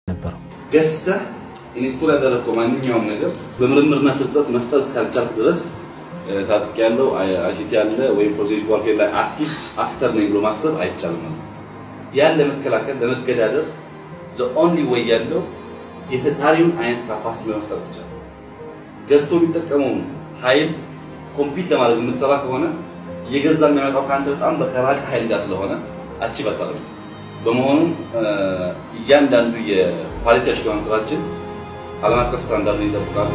ነበረው። ገዝተህ ኢንስቶል ያደረግከው ማንኛውም ነገር በምርምርና ፍልጸት መፍጠር እስካልቻልክ ድረስ ታጥቅ ያለው አይሲቲ ያለ ወይም ፕሮሴስ ዋርፌር ላይ አክቲቭ አክተር ነኝ ብሎ ማሰብ አይቻልም ማለት ነው። ያን ለመከላከል ለመገዳደር ዘ ኦንሊ ወይ ያለው የፈጣሪውን አይነት ካፓሲቲ በመፍጠር ብቻ ነው። ገዝቶ የሚጠቀመውን ኃይል ኮምፒት ለማድረግ የምትሰራ ከሆነ እየገዛ የሚያመጣው ከአንተ በጣም በከራቅ ኃይል ጋር ስለሆነ አቺቭ አታደርግም። በመሆኑም እያንዳንዱ የኳሊቲ አሹራንስ ስራችን ዓለም አቀፍ ስታንዳርድ ይጠብቃሉ።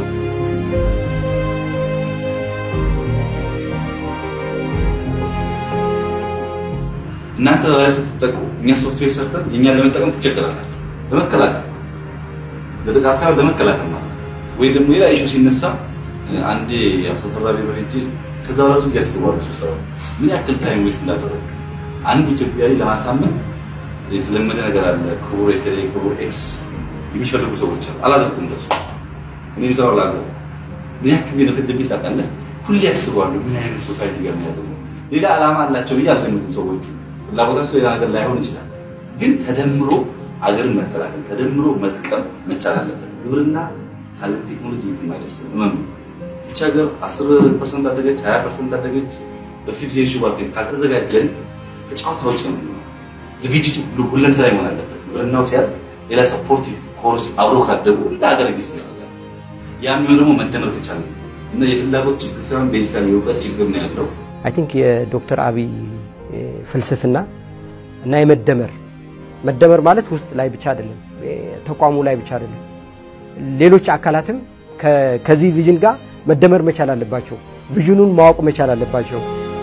እናንተ በላይ ስትጠቁ እኛ ሶፍትዌር ሰርተን የእኛን ለመጠቀም ትቸገራላችሁ። ለመከላከል ለጥቃት ሳይሆን ለመከላከል ማለት ነው። ወይ ደግሞ ሌላ ኢሹ ሲነሳ አንዴ አብሰፈራ ቢሮ ሄጄ ከዛ በኋላ ብዙ ያስባሉ ስብሰባ ምን ያክል ታይም ዌስት እንዳደረጉ አንድ ኢትዮጵያዊ ለማሳመን የተለመደ ነገር አለ። ክቡር ኤከሌ ክቡር ኤክስ የሚፈልጉ ሰዎች አሉ። አላደርኩም እንደሱ እኔ ሰው ላለ ምን ያክል እንደፈጀብኝ ታውቃለህ? ሁሌ ያስባሉ ምን አይነት ሶሳይቲ ጋር ነው ያለው። ሌላ ዓላማ አላቸው ብዬ አልገምትም። ሰዎቹ ፍላጎታቸው ሌላ ነገር ላይሆን ይችላል፣ ግን ተደምሮ አገርን መከላከል ተደምሮ መጥቀም መቻል አለበት። ግብርና ካለዚህ ቴክኖሎጂ የትም አይደርስም። እመኑ። ብቻ ሀገር 10 ፐርሰንት አደገች 20 ፐርሰንት አደገች በፊፍት ሴንቹሪ ማርኬት ካልተዘጋጀን ከጨዋታ ውጭ ነው። ዝግጅቱ ሁሉ ሁለንተናዊ መሆን አለበት። ግብርናው ሲያድ ሌላ ሰፖርቲቭ ኮሮች አብሮ ካደጉ እንደ ሀገር ጊስ ያ የሚሆን ደግሞ መደመር ከቻለ እና የፍላጎት ችግር ሳይሆን ቤዚካሊ የእውቀት ችግር ነው ያለው። አይ ቲንክ የዶክተር አብይ ፍልስፍና እና የመደመር መደመር ማለት ውስጥ ላይ ብቻ አይደለም፣ ተቋሙ ላይ ብቻ አይደለም። ሌሎች አካላትም ከዚህ ቪዥን ጋር መደመር መቻል አለባቸው። ቪዥኑን ማወቅ መቻል አለባቸው።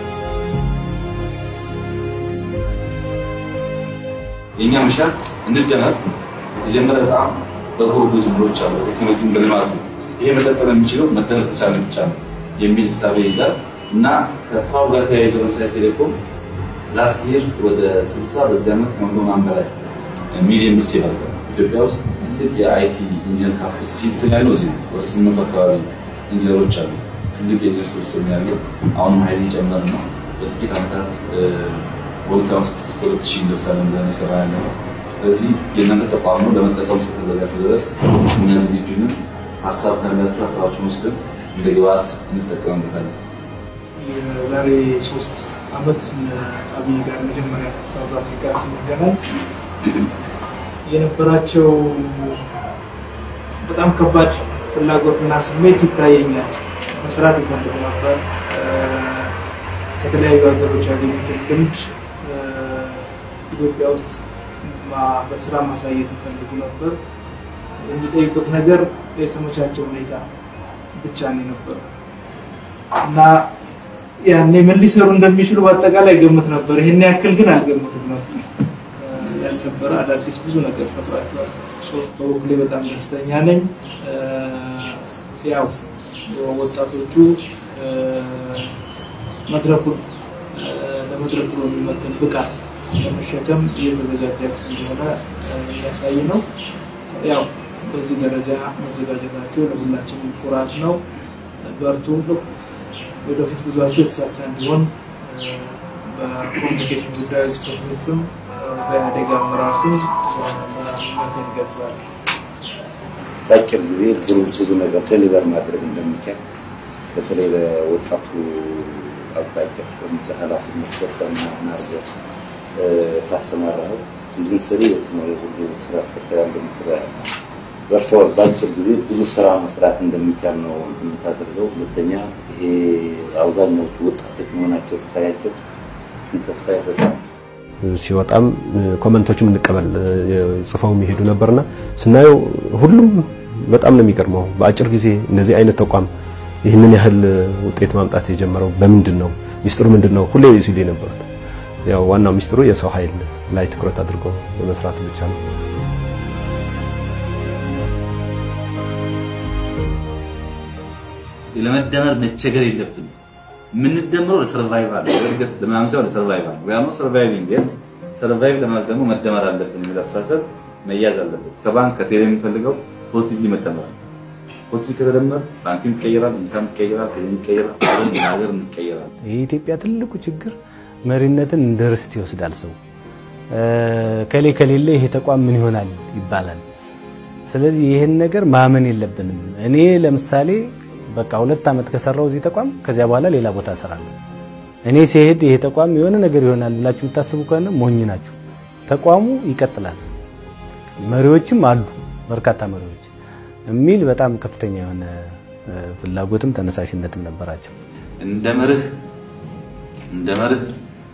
የእኛ መሻት እንደመር የተጀመረ በጣም በጎ ብዙ ጅምሮች አሉ። ቴክኖሎጂን በልማቱ ይሄ መቀጠል የሚችለው መደመር ከቻለ ብቻ ነው የሚል እሳቤ ይዛል እና ከፍራው ጋር ተያይዞ ለምሳሌ ቴሌኮም ላስት ይር ወደ 60 በዚህ ዓመት ከመቶ ምናምን በላይ ሚሊዮን ብር ሴቭ አድርጓል። ኢትዮጵያ ውስጥ ትልቅ የአይቲ ኢንጂነር ካፓሲቲ እንትን ያለው እዚህ ወደ ስምንት አካባቢ ኢንጂነሮች አሉ። ትልቅ የኢንጂነር ስብስብ ነው ያለው። አሁንም ኃይል እየጨመረ ነው። በጥቂት ዓመታት ወልጋ ውስጥ እስከ ሁለት ሺህ እንደርሳለን ብለን የሰራ ያለ ነው። ስለዚህ የእናንተ ተቋም ነው ለመጠቀም እስከተዘጋጁ ድረስ እኛ ዝግጁ ነን። ሀሳብ ካላችሁ ሀሳባችሁን ውስጥን እንደ ግብዓት እንጠቀምበታለን። የዛሬ ሶስት አመት አብይ ጋር መጀመሪያ ሳውዝ አፍሪካ ስንገናኝ የነበራቸው በጣም ከባድ ፍላጎትና ስሜት ይታየኛል። መስራት ይፈልጉ ነበር። ከተለያዩ ሀገሮች ያገኙትን ልምድ ኢትዮጵያ ውስጥ በስራ ማሳየት ይፈልጉ ነበር። የሚጠይቁት ነገር የተመቻቸ ሁኔታ ብቻ ነው የነበረው እና ያኔ ምን ሊሰሩ እንደሚችሉ በአጠቃላይ ገምት ነበር። ይሄን ያክል ግን አልገምትም ነበር። ያልነበረ አዳዲስ ብዙ ነገር ፈጥራቸዋል። በበኩሌ በጣም ደስተኛ ነኝ። ያው ወጣቶቹ መድረኩን ለመድረኩ የሚመጥን ብቃት ለመሸከም እየተዘጋጃችሁ እንደሆነ የሚያሳይ ነው። ያው በዚህ ደረጃ መዘጋጀታቸው ለሁላችንም ኩራት ነው። በርቱ። ወደፊት ጉዟቸው የተሳካ እንዲሆን በኮሚኒኬሽን ጉዳዮች ጽሕፈት ቤት ስም በኢህአዴግ አመራር ስም ምኞቴን እገልጻለሁ። በአጭር ጊዜ ብዙ ብዙ ነገር ዴሊቨር ማድረግ እንደሚቻል በተለይ ለወጣቱ አቅጣጫ ስቀምጥ ኃላፊነት ሰጠና ናርገ ታሰማራኸው ይዝን ስሪ የትኛው የሁሉ ስራ ሰርተህ እንደምትረያ በርሰዋል። በአጭር ጊዜ ብዙ ስራ መስራት እንደሚቻል ነው እንትን የምታደርገው። ሁለተኛ ይሄ አብዛኛዎቹ ወጣቶች መሆናቸው ስታያቸው ተስፋ ይሰጣል። ሲወጣም ኮመንቶችም እንቀበል ጽፈው የሚሄዱ ነበርና ስናየው ሁሉም በጣም ነው የሚገርመው። በአጭር ጊዜ እንደዚህ አይነት ተቋም ይህንን ያህል ውጤት ማምጣት የጀመረው በምንድን ነው? ሚስጥሩ ምንድን ነው? ሁሌ ሲሉ የነበሩት ያው ዋናው ሚስጥሩ የሰው ኃይል ላይ ትኩረት አድርጎ በመስራቱ ብቻ ነው። ለመደመር መቸገር የለብንም። የምንደምረው ለሰርቫይቫል ለእድገት ለምናምን ሳይሆን ለሰርቫይቫል ወይ ደግሞ ሰርቫይቪንግ ኤት ሰርቫይቭ ለማድረግ ደግሞ መደመር አለብን የሚል አስተሳሰብ መያዝ አለበት። ከባንክ ከቴሌ የሚፈልገው ፖዚቲቭሊ መደመር አለ። ፖዚቲቭ ከተደመር ባንክም ይቀየራል፣ ኢንሳም ይቀየራል፣ ቴሌም ይቀየራል፣ ሀገር ሀገር ይቀየራል። የኢትዮጵያ ትልቁ ችግር መሪነትን እንደ ርስት ይወስዳል ሰው። ከሌ ከሌለ ይሄ ተቋም ምን ይሆናል ይባላል። ስለዚህ ይህን ነገር ማመን የለብንም። እኔ ለምሳሌ በቃ ሁለት ዓመት ከሰራው እዚህ ተቋም ከዚያ በኋላ ሌላ ቦታ እሰራለሁ። እኔ ሲሄድ ይሄ ተቋም የሆነ ነገር ይሆናል ብላችሁ የምታስቡ ከሆነ ሞኝ ናችሁ። ተቋሙ ይቀጥላል። መሪዎችም አሉ፣ በርካታ መሪዎች የሚል በጣም ከፍተኛ የሆነ ፍላጎትም ተነሳሽነትም ነበራቸው። እንደ መርህ እንደ መርህ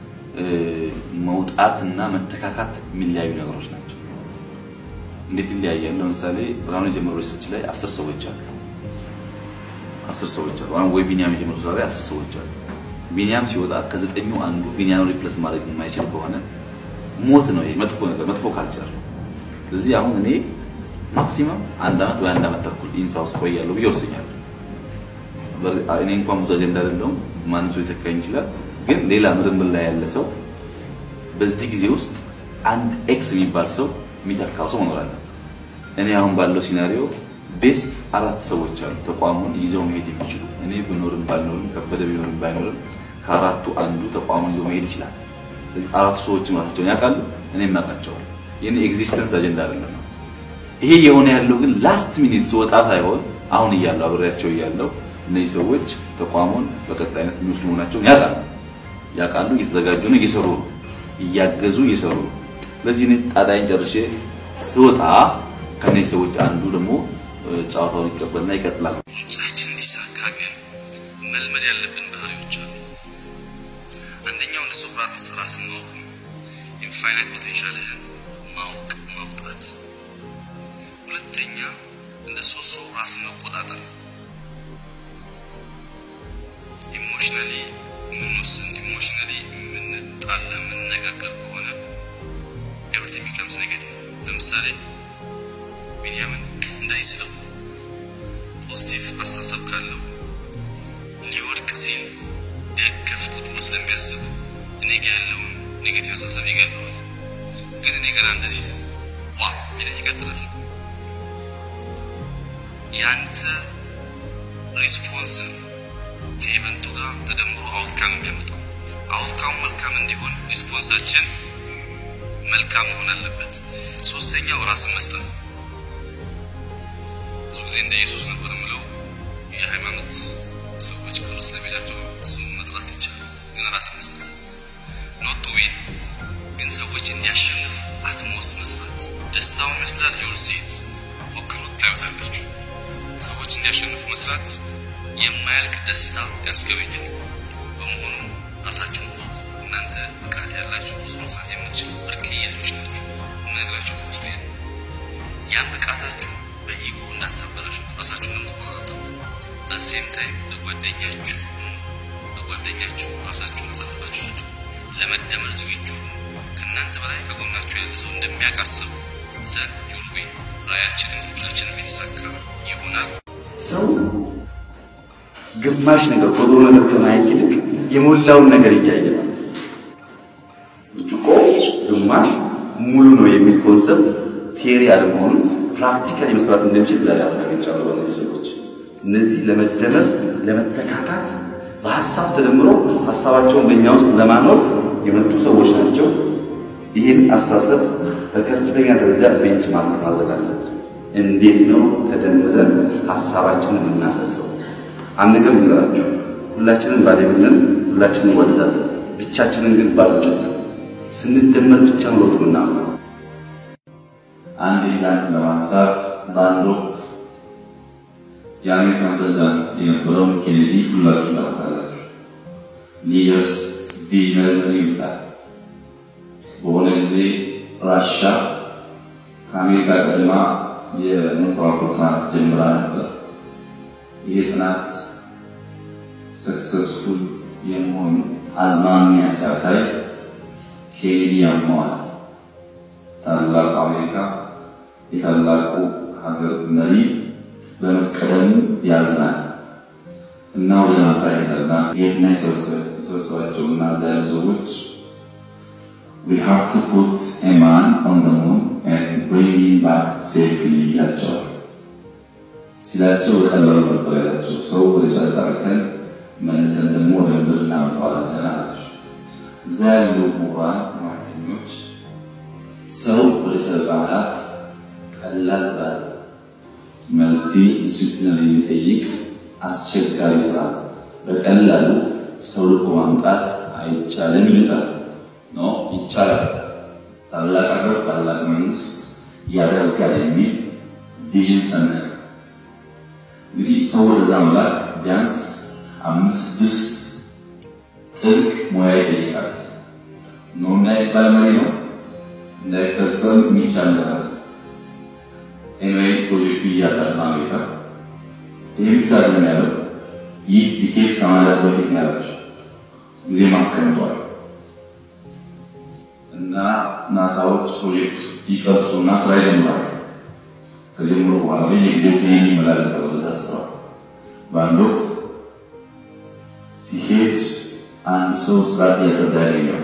መውጣትና መተካካት የሚለያዩ ነገሮች ናቸው። እንዴት ይለያያሉ? ለምሳሌ ብርሃኑ የጀመረው ሪሰርች ላይ አስር ሰዎች አሉ። አስር ሰዎች አሉ። አሁን ወይ ቢኒያም የጀመረው ስራ ላይ አስር ሰዎች አሉ። ቢኒያም ሲወጣ ከዘጠኙ አንዱ ቢኒያም ሪፕሌስ ማድረግ የማይችል ከሆነ ሞት ነው። ይሄ መጥፎ ነገር፣ መጥፎ ካልቸር። ስለዚህ አሁን እኔ ማክሲመም አንድ አመት ወይ አንድ አመት ተኩል ኢንሳ ውስጥ ቆያለሁ ብዬ ወስኛለሁ። እኔ እንኳን ብዙ አጀንዳ አይደለሁም፣ ማንም ሰው ሊተካኝ ይችላል። ግን ሌላ ምርምር ላይ ያለ ሰው በዚህ ጊዜ ውስጥ አንድ ኤክስ የሚባል ሰው የሚተካው ሰው መኖር አለበት። እኔ አሁን ባለው ሲናሪዮ ቤስት አራት ሰዎች አሉ ተቋሙን ይዘው መሄድ የሚችሉ እኔ ብኖርም ባልኖርም ከበደ ቢኖርም ባይኖርም ከአራቱ አንዱ ተቋሙን ይዘው መሄድ ይችላል። አራቱ ሰዎችም ራሳቸውን ያውቃሉ፣ እኔም ያውቃቸዋል። የኔ ኤግዚስተንስ አጀንዳ አይደለም። ይሄ የሆነ ያለው ግን ላስት ሚኒት ስወጣ ሳይሆን አሁን እያለሁ አብሬያቸው እያለሁ እነዚህ ሰዎች ተቋሙን በቀጣይነት የሚወስዱ መሆናቸውን ያውቃሉ ያውቃሉ፣ እየተዘጋጁ ነው፣ እየሰሩ ነው፣ እያገዙ እየሰሩ ነው። ስለዚህ እኔ ጣጣይን ጨርሼ ስወጣ ከነዚህ ሰዎች አንዱ ደግሞ ጨዋታውን ይቀበልና ይቀጥላል። ሩጫችን እንዲሳካ ግን መልመድ ያለብን ባህሪዎች አሉ። አንደኛው እንደ ሶቅራጥስ ራስን ማወቅ ነው። ኢንፋይናይት ፖቴንሻልህን ማወቅ ማውጣት። ሁለተኛ እንደ ሶሶ ራስን መቆጣጠር። ኢሞሽናሊ የምንወስን ኢሞሽናሊ የምንጣላ የምንነጋገር ከሆነ ኤቭሪቲንግ ቢካምስ ኔጌቲቭ። ለምሳሌ ቢንያምን እንደዚህ ስለው ፖዚቲቭ አስተሳሰብ ካለው ሊወድቅ ሲል ደገፍኩት ብሎ ስለሚያስብ እኔ ጋ ያለውን ኔጌቲቭ አስተሳሰብ ይገለዋል። ግን እኔ ገና እንደዚህ ስል ዋ ይለኝ ይቀጥላል። ያንተ ሪስፖንስ ከኢቨንቱ ጋር ተደምሮ አውትካም የሚያመጣው አውትካሙ መልካም እንዲሆን ሪስፖንሳችን መልካም መሆን አለበት። ሶስተኛው ራስን መስጠት ብዙ ጊዜ እንደ ኢየሱስ ነበር የምለው የሃይማኖት ሰዎች ቅር ስለሚላቸው ስም መጥራት ይቻላል፣ ግን ራስን መስጠት ኖት ቱ ዊን ግን ሰዎች እንዲያሸንፉ አትሞስት መስራት ደስታውን ይመስላል። ዩል ሴት ሞክሩ ታዩታላችሁ። ሰዎች እንዲያሸንፉ መስራት የማያልቅ ደስታ ያስገበኛል። በመሆኑም ራሳችሁን ወቁ። እናንተ ብቃት ያላችሁ ብዙ መስራት የምትችሉ ብርቅዬ ልጆች ናችሁ። የምነግራችሁ ከውስጤ ነው። ያን ብቃታችሁ በኢጎ እንዳታበላሹት ራሳችሁን ለምትቆጣጠሩ አሴም ታይም ለጓደኛችሁ ለጓደኛችሁ ራሳችሁን አሳልፋችሁ ስጡ። ለመደመር ዝግጁ ሁኑ። ከእናንተ በላይ ከጎናችሁ ያለ ሰው እንደሚያቃስቡ ዘን ዩል ዊን። ራእያችንም ሩጫችንም የተሳካ ይሆናል። ሰው ግማሽ ነገር ጎዶሎ ነገር ከማየት ይልቅ የሞላውን ነገር እያየ ነው። ብርጭቆ ግማሽ ሙሉ ነው የሚል ኮንሰፕት ቴሪ አለመሆኑን ፕራክቲካሊ መስራት እንደሚችል ዛሬ አረጋግጫለሁ። በእነዚህ ሰዎች እነዚህ ለመደመር ለመተካካት በሀሳብ ተደምሮ ሀሳባቸውን በእኛ ውስጥ ለማኖር የመጡ ሰዎች ናቸው። ይህን አስተሳሰብ በከፍተኛ ደረጃ ቤንች ማርክ ማድረግ አለብን። እንዴት ነው ተደምረን ሀሳባችንን የምናሰርጸው? አንድ ነገር ልንገራችሁ፣ ሁላችንም ባሌብንን ሁላችንም እንወዳለን። ብቻችንን ግን ባሎች ነን። ስንደመር ብቻ ነው ለውጥ የምናመጣው። አንድ ኤግዛምፕል ለማንሳት በአንድ ወቅት የአሜሪካን ፕሬዚዳንት የነበረውን ኬኔዲ ሁላችሁ ታውቃላችሁ። ሊደርስ ቪዥነሪ ይሉታል። በሆነ ጊዜ ራሻ ከአሜሪካ ቀድማ የሞቶራል ጥናት ጀምራ ነበር። ይሄ ጥናት ሰክሰስፉል የመሆኑ አዝማሚያ ሲያሳይ ኬኔዲ ያመዋል። ታላቁ አሜሪካ የታላቁ ሀገር መሪ በመቀደሙ ያዝናል እና ወደ ናሳ ይሄዳልና ይሄና የሰበሰባቸው እና እዛ ያሉ ሰዎች we have to put a man on the moon and bring him back safely ይላቸዋል። ሲላቸው በቀላሉ ነበር ያላቸው። ሰው ወደ ጨረቃ ልከን መልሰን ደግሞ ወደ ምድር እናመጣዋለን አላቸው። እዛ ያሉ ምሁራን ማተኞች ሰው ወደ ጨረቃ መላክ ቀላል ስራ መልቲ ዲስፕሊን የሚጠይቅ አስቸጋሪ ስራ በቀላሉ ሰው ልኮ ማምጣት አይቻልም ይሉታል። ኖ ይቻላል። ታላቅ ሀገር ታላቅ መንግስት ያደርጋል የሚል ቪዥን ሰነቅ እንግዲህ ሰው ወደዛ መላክ ቢያንስ አምስት ስድስት ጥልቅ ሙያ ይጠይቃል። ኖ እንዳይባል መሪ ነው እንዳይፈጸም የሚቻል ነገር ኤንዌይ ፕሮጀክቱ እያጠና ነው ይላል። ይህ ብቻ ነው ያለው። ይህ ዲኬት ከማለት በፊት ነው ያለው ጊዜ ማስቀምጧል እና ናሳዎች ፕሮጀክት ይቀርጹና ስራ ይጀምራል። ከጀምሮ በኋላ በየጊዜው ይህን ይመላለስ ተብሎ ተስሯል። በአንድ ወቅት ሲሄድ አንድ ሰው ስርዓት እያሰዳ ያገኘው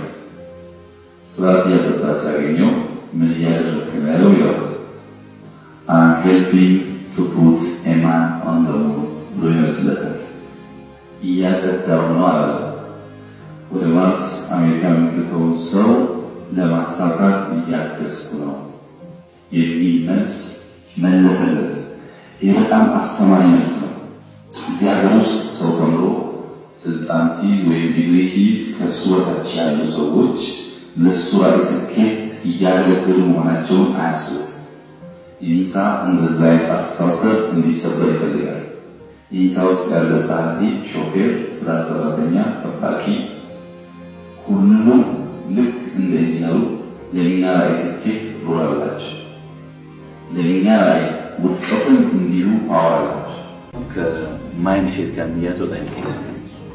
ስርዓት እያሰዳ ሲያገኘው ምን እያደረግክ ነው ያለው ይለዋል። I'm helping to put a man on the moon ብሎ ይመስለታል። እያጸዳው ነው አለ። ወደ ማርስ አሜሪካ የምትልከውን ሰው ለማሳካት እያገዝኩ ነው የሚል መልስ መለሰለት። ይህ በጣም አስተማሪ መልስ ነው። እዚህ ሀገር ውስጥ ሰው ተምሮ ስልጣን ሲይዝ ወይም ዲግሪ ሲይዝ ከሱ በታች ያሉ ሰዎች ለሱ ራዕይ ስኬት እያገለገሉ መሆናቸውን አያስቡም። ኢንሳ እንደዛ አይነት አስተሳሰብ እንዲሰበር ይፈልጋል። ኢንሳ ውስጥ ያለ ጸሐፊ፣ ሾፌር፣ ስራ ሰራተኛ፣ ጠባቂ ሁሉም ልክ እንደ ኢንጂነሩ ለእኛ ራዕይ ስኬት ሮል አላቸው። ለእኛ ራዕይ ውድቀትም እንዲሁ ፓወር አላቸው። ከማይንድ ሴት ጋር የሚያዝ በጣም ኢምፖርታንት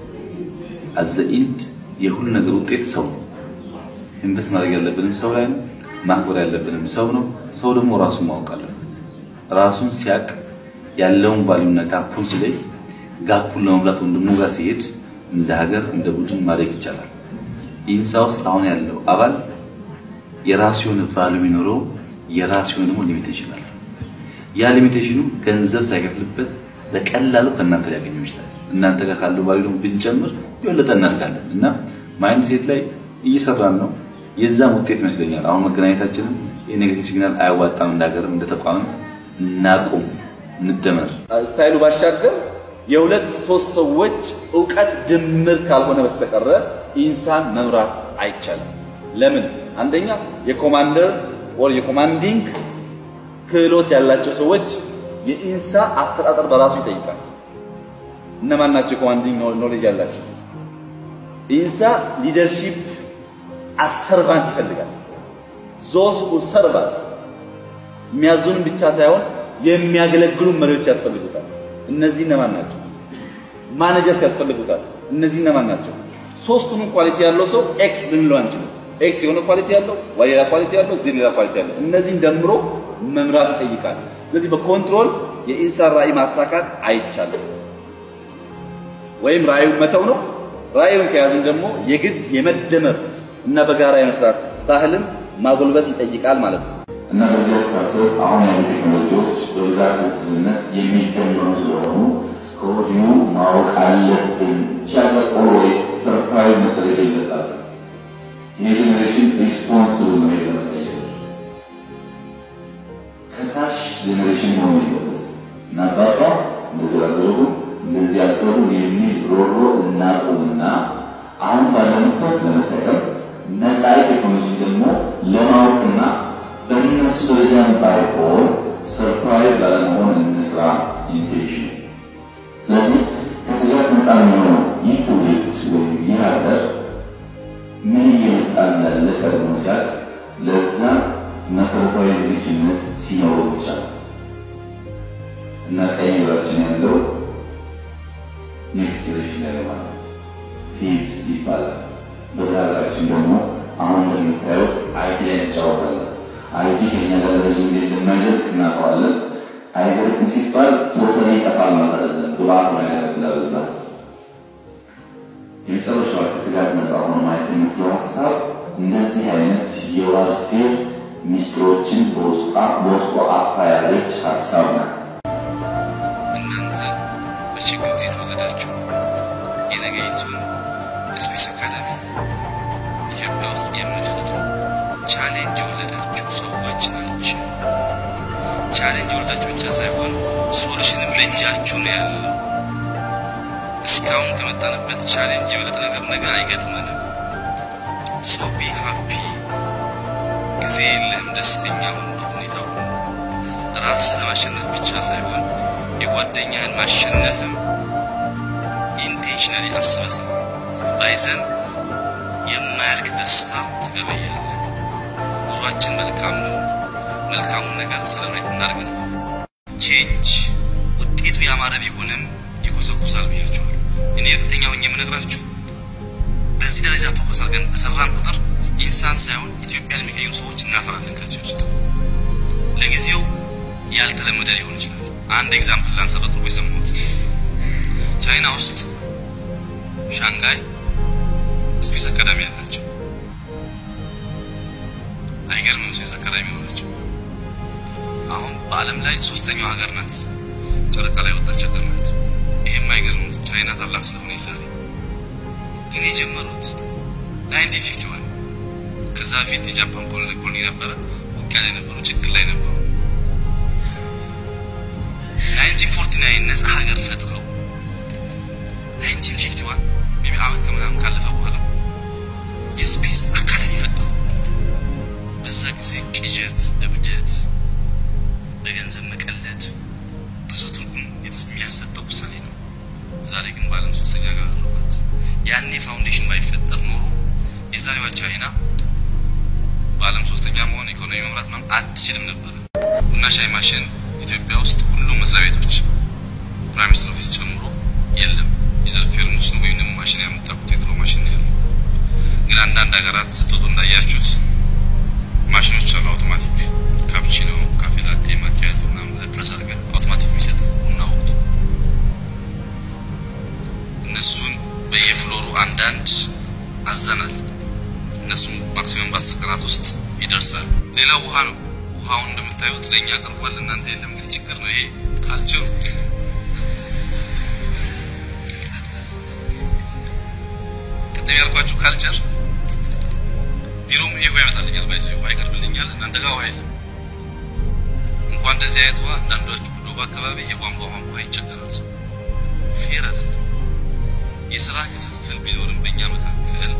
አዘ ኢንድ የሁሉ ነገር ውጤት ሰው ነው። ኢንቨስት ማድረግ ያለብንም ሰው ላይ ነው። ማክበር ያለብንም ሰው ነው። ሰው ደግሞ ራሱን ማወቅ አለበት። ራሱን ሲያቅ ያለውን ቫሉና ጋፑን ሲለይ ጋፑን ለመሙላት ወንድሙ ጋር ሲሄድ እንደ ሀገር እንደ ቡድን ማደግ ይቻላል። ኢንሳ ውስጥ አሁን ያለው አባል የራሱ የሆነ ቫሉ ቢኖረው የራሱ የሆነ ደግሞ ሊሚቴሽን አለ። ያ ሊሚቴሽኑ ገንዘብ ሳይከፍልበት በቀላሉ ከእናንተ ሊያገኘው ይችላል። እናንተ ጋር ካለው ቫሉ ደግሞ ብንጨምር የበለጠ እናድጋለን እና ማይንድ ሴት ላይ እየሰራን ነው። የዛም ውጤት ይመስለኛል። አሁን መገናኘታችንም የኔጌቲቭ ሲግናል አያዋጣም። እንዳገርም እንደ ተቋም እናቁም፣ እንደመር። ስታይሉ ባሻገር የሁለት ሶስት ሰዎች እውቀት ድምር ካልሆነ በስተቀረ ኢንሳን መምራት አይቻልም። ለምን? አንደኛ የኮማንደር ኦር የኮማንዲንግ ክህሎት ያላቸው ሰዎች የኢንሳ አፈጣጠር በራሱ ይጠይቃል። እነማን ናቸው የኮማንዲንግ ኖሌጅ ያላቸው? ኢንሳ ሊደርሺፕ አሰርቫንት ይፈልጋል። ዞስ ሁ ሰርቫስ የሚያዙንም ብቻ ሳይሆን የሚያገለግሉ መሪዎች ያስፈልጉታል። እነዚህ እነማን ናቸው? ማኔጀርስ ያስፈልጉታል። እነዚህ እነማን ናቸው? ሶስቱንም ኳሊቲ ያለው ሰው ኤክስ ልንለው አንችልም። ኤክስ የሆነ ኳሊቲ ያለው፣ ዋይ ሌላ ኳሊቲ ያለው፣ ዜድ ሌላ ኳሊቲ ያለው፣ እነዚህን ደምሮ መምራት ይጠይቃል። ስለዚህ በኮንትሮል የኢንሳን ራዕይ ማሳካት አይቻልም። ወይም ራዕዩን መተው ነው። ራዕዩን ከያዝን ደግሞ የግድ የመደመር እና በጋራ የመስራት ባህልን ማጎልበት ይጠይቃል ማለት ነው። እና በዚህ አስተሳሰብ አሁን ያሉ ቴክኖሎጂዎች በብዛት ስብስብነት የሚጀምሩ ስለሆኑ ከወዲሁ ማወቅ አለብን። ቻለ ኦልዌይስ ሰርፕራይዝ መደረግ የለባትም። ይህ ጄኔሬሽን ሪስፖንስብል ነው ለመቀየር ከሳሽ ጄኔሬሽን መሆን የለበት እና አባባ እንደዚህ አደረጉ እንደዚህ ያሰሩ የሚል ሮሮ እናቁምና አሁን ባለንበት ለመጠቀም ነፃ ቴክኖሎጂ ደግሞ ለማወቅና በእነሱ ደረጃም ባይሆን ሰርፕራይዝ ላለመሆን እንስራ ኢንቴንሽን። ስለዚህ ከስጋት ነፃ የሚሆነው ይህ ትውልድ ወይም ይህ ሀገር ምን እየመጣ እንዳለ ቀድሞ ሲያቅ ለዛ መሰረታዊ ዝግጁነት ሲኖረው ብቻ እና ቀኝ ብራችን ያለው ኔክስት ጀኔሬሽን ላይ ማለት ፊልስ ይባላል። በሀገራችን ደግሞ አሁን እንደምታዩት አይቲ ላይ እንጫወታለን። አይቲ ከኛ ጋር ረዥም ጊዜ እንደማይዘልቅ እናውቀዋለን። አይዘልቅም ሲባል ቶታሊ ይጠፋል ማለት አይደለም። ግብአት ነው ያገለግላል። በዛ የመጨረሻው ከስጋት ነፃ ሆኖ ማየት የምትለው ሀሳብ እንደዚህ አይነት የዋርፌር ሚስጥሮችን በውስጧ አፋ ያለች ሀሳብ ናት። እናንተ በችግር ጊዜ ተወለዳችሁ የነገይቱን ስፔስ አካዳሚ ኢትዮጵያ ውስጥ የምትፈጥሩ ቻሌንጅ የወለዳችሁ ሰዎች ናቸው። ቻሌንጅ የሚወርዳችሁ ብቻ ሳይሆን ሶሉሽንም ለእጃችሁ ነው ያለው። እስካሁን ከመጣንበት ቻሌንጅ የበለጠ ነገር ነገ አይገጥመንም። ሶ ቢ ሃፒ ጊዜ የለህም። ደስተኛ ሁን በሁኔታው ሁሉ። ራስን ለማሸነፍ ብቻ ሳይሆን የጓደኛህን ማሸነፍም ኢንቴንሽናሊ አስበህ ስራ። ባይዘን የማያልቅ ደስታ ትገበያለህ። ጉዟችን መልካም ነው። መልካሙን ነገር ሰለብሬት እናድርግ ነው። ቼንጅ ውጤቱ ያማረ ቢሆንም ይኮሰኩሳል ብያቸዋል። እኔ እርግጠኛ ሆኜ የምነግራችሁ በዚህ ደረጃ ፎከስ አድርገን በሰራን ቁጥር ኢንሳን ሳይሆን ኢትዮጵያን የሚቀይሩ ሰዎች እናፈራለን። ከዚህ ውስጥ ለጊዜው ያልተለመደ ሊሆን ይችላል። አንድ ኤግዛምፕል ላንሳ። በቅርቡ የሰማሁት ቻይና ውስጥ ሻንጋይ ስፔስ አካዳሚ ያላቸው አይገርምም? ስፔስ አካዳሚ ሆናቸው አሁን በዓለም ላይ ሶስተኛው ሀገር ናት። ጨረቃ ላይ ወጣች ሀገር ናት። ይሄም አይገርምም? ቻይና ታላቅ ስለሆነ ዛሬ ግን የጀመሩት 1951 ከዛ በፊት የጃፓን ኮሎኒ ኮሎኒ ነበረ። ውጊያ ላይ ነበሩ፣ ችግር ላይ ነበሩ። 1949 ነጻ ሀገር ፈጥረው 1951 ሜቢ አመት ከምናምን ካለፈ በኋላ የስፔስ አካዳሚ ፈጠሩ። በዛ ጊዜ ቅዠት፣ እብደት፣ በገንዘብ መቀለድ ብዙ ትርጉም የሚያሰጠው ውሳኔ ነው። ዛሬ ግን በዓለም ሶስተኛ ሀገር አድርጓት። ያኔ ፋውንዴሽን ባይፈጠር ኖሮ የዛሬዋ ቻይና በዓለም ሶስተኛ መሆን ኢኮኖሚ መምራት ምናምን አትችልም ነበር። ቡና ሻይ ማሽን ኢትዮጵያ ውስጥ ሁሉም መስሪያ ቤቶች ፕራይም ሚኒስትር ኦፊስ ጨምሮ የለም። የዘር ፌርሙስ ነው ወይም ደግሞ ማሽን ያመጣኩት የድሮ ማሽን ነው ያለው። ግን አንዳንድ ሀገራት ስትወጡ እንዳያችሁት ማሽኖች አሉ። አውቶማቲክ ካፕቺኖ፣ ካፌ ላቴ፣ ማኪያቶ ምናምን ለፕረስ አድርገህ አውቶማቲክ የሚሰጥ ቡና ወቅቱ እነሱን በየፍሎሩ አንዳንድ አዘናል። እነሱም ማክሲመም በአስር ቀናት ውስጥ ይደርሳል። ሌላው ውሃ ነው። ውሃውን እንደምታዩት ለእኛ ቀርቧል፣ እናንተ የለም። እንግዲህ ችግር ነው ይሄ ካልቸሩ። ቅድም ያልኳችሁ ካልቸር ቢሮም ይሄ ውሃ ያመጣልኛል፣ ባይዘ ውሃ ይቀርብልኛል፣ እናንተ ጋር ውሃ የለም። እንኳን እንደዚህ አይነት ውሃ አንዳንዶቹ ዶባ አካባቢ የቧንቧ ውሃ ይቸገራል። ሰው ፌር አይደለም። የስራ ክፍፍል ቢኖርም በእኛ መካከል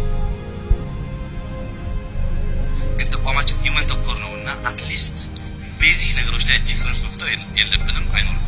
ግን ተቋማችን ሂውመን ተኮር ነው እና አትሊስት ቤዚክ ነገሮች ላይ ዲፍረንስ መፍጠር የለብንም አይኖርም።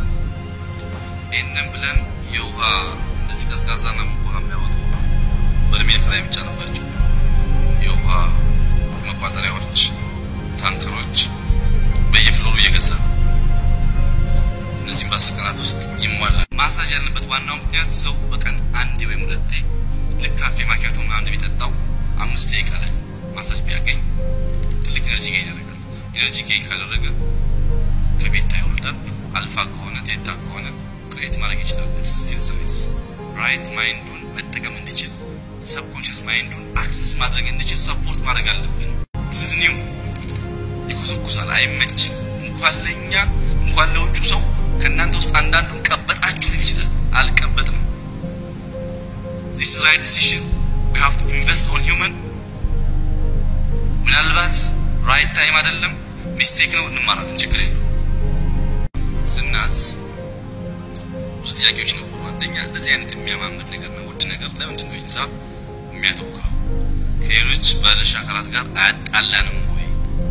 ይህንን ብለን የውሃ እንደዚህ ቀዝቃዛና ሙቅ ውሃ የሚያወጡ በርሜል ከላይ የሚጫንባቸው የውሃ መቋጠሪያዎች፣ ታንከሮች በየፍሎሩ እየገዛ እነዚህም በአስር ቀናት ውስጥ ይሟላል። ማሳጅ ያለበት ዋናው ምክንያት ሰው በቀን አንዴ ወይም ሁለቴ ልክ ካፌ ማኪያቶ ምናምን እንደሚጠጣው አምስት ደቂቃ ላይ ማሳጅ ቢያገኝ ትልቅ ኤነርጂ ጌን ያደርጋል። ኤነርጂ ጌን ካደረገ ከቤታ ይወርዳል። አልፋ ከሆነ ቴታ ከሆነ ክሬት ማድረግ ይችላል። ስቲል ሳይንስ ራይት ማይንዱን መጠቀም እንዲችል ሰብኮንሽስ ማይንዱን አክሰስ ማድረግ እንዲችል ሰፖርት ማድረግ አለብን። ትዝኒው ይኮሰኩሳል፣ አይመችም። እንኳን ለእኛ እንኳን ለውጩ ሰው ከእናንተ ውስጥ አንዳንዱን ቀበጣችሁ ሊል ይችላል። አልቀበጥም። ዲስ ራይት ዲሲሽን ዊ ሃቭ ቱ ኢንቨስት ኦን ሂውመን ምናልባት ራይት ታይም አይደለም፣ ሚስቴክ ነው፣ እንማራለን። ችግር የለው። ስናዝ ብዙ ጥያቄዎች ነበሩ። አንደኛ እንደዚህ አይነት የሚያማምር ነገር ነው፣ ውድ ነገር ለምንድን ነው ሂሳብ የሚያተኩረው? ከሌሎች ባለድርሻ አካላት ጋር አያጣላንም ወይ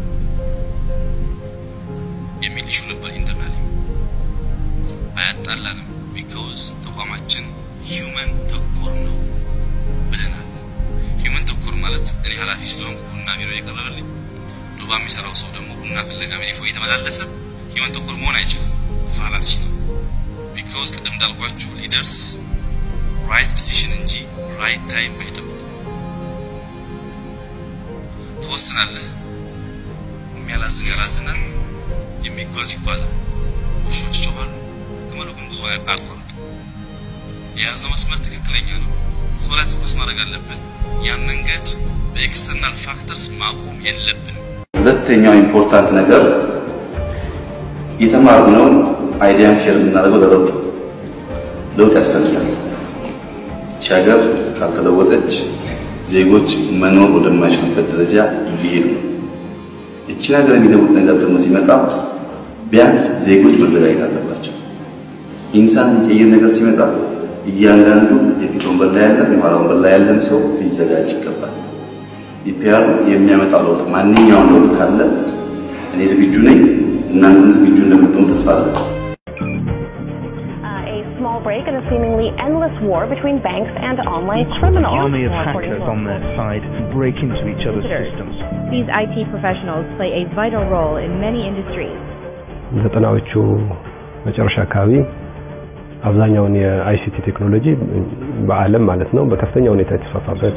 የሚል ኢሹ ነበር። ኢንተርናሊ አያጣላንም፣ ቢካውዝ ተቋማችን ሂውመን ተኮር ነው ብለናል። ሂውመን ተኮር ማለት እኔ ኃላፊ ስለሆንኩ ቡና ቢሮ የቀረበልኝ ዱባ የሚሰራው ሰው ደግሞ ቡና ፍለጋ ሜዲፎ እየተመላለሰ ሂውመን ተኮር መሆን አይችልም። ፋላሲ ነው። ቢካውዝ ቅድም እንዳልኳችሁ ሊደርስ ራይት ዲሲሽን እንጂ ራይት ታይም አይጠብቁም። ትወስናለህ። የሚያላዝን ያላዝናል፣ የሚጓዝ ይጓዛል። ውሾች ይጮኻሉ፣ ግመሉ ግን ጉዞ አያቋርጥም። የያዝነው መስመር ትክክለኛ ነው። ሰው ላይ ፎከስ ማድረግ አለብን። ያን መንገድ በኤክስተርናል ፋክተርስ ማቆም የለብንም። ሁለተኛው ኢምፖርታንት ነገር የተማርነው አይዲያን ሼር የምናደርገው ለለውጥ ለውጥ ያስፈልጋል። ይቺ ሀገር ካልተለወጠች ዜጎች መኖር ወደማይችሉበት ደረጃ እየሄዱ ነው። ይቺን ሀገር የሚለውጥ ነገር ደግሞ ሲመጣ ቢያንስ ዜጎች መዘጋጀት አለባቸው። ኢንሳን የሚቀይር ነገር ሲመጣ እያንዳንዱ የፊት ወንበር ላይ ያለም የኋላ ወንበር ላይ ያለም ሰው ሊዘጋጅ ይገባል። ኢፒአር የሚያመጣው ለውጥ ማንኛውም ለውጥ ካለ እኔ ዝግጁ ነኝ፣ እናንተም ዝግጁ እንደምትሆኑ ተስፋ አለን። a small break in a seemingly endless war between banks and online criminals. army of More according hackers to on their side break into each other's systems. These IT professionals play a vital role in many industries. ዘጠናዎቹ መጨረሻ አካባቢ አብዛኛውን የአይሲቲ ቴክኖሎጂ በዓለም ማለት ነው በከፍተኛ ሁኔታ የተስፋፋበት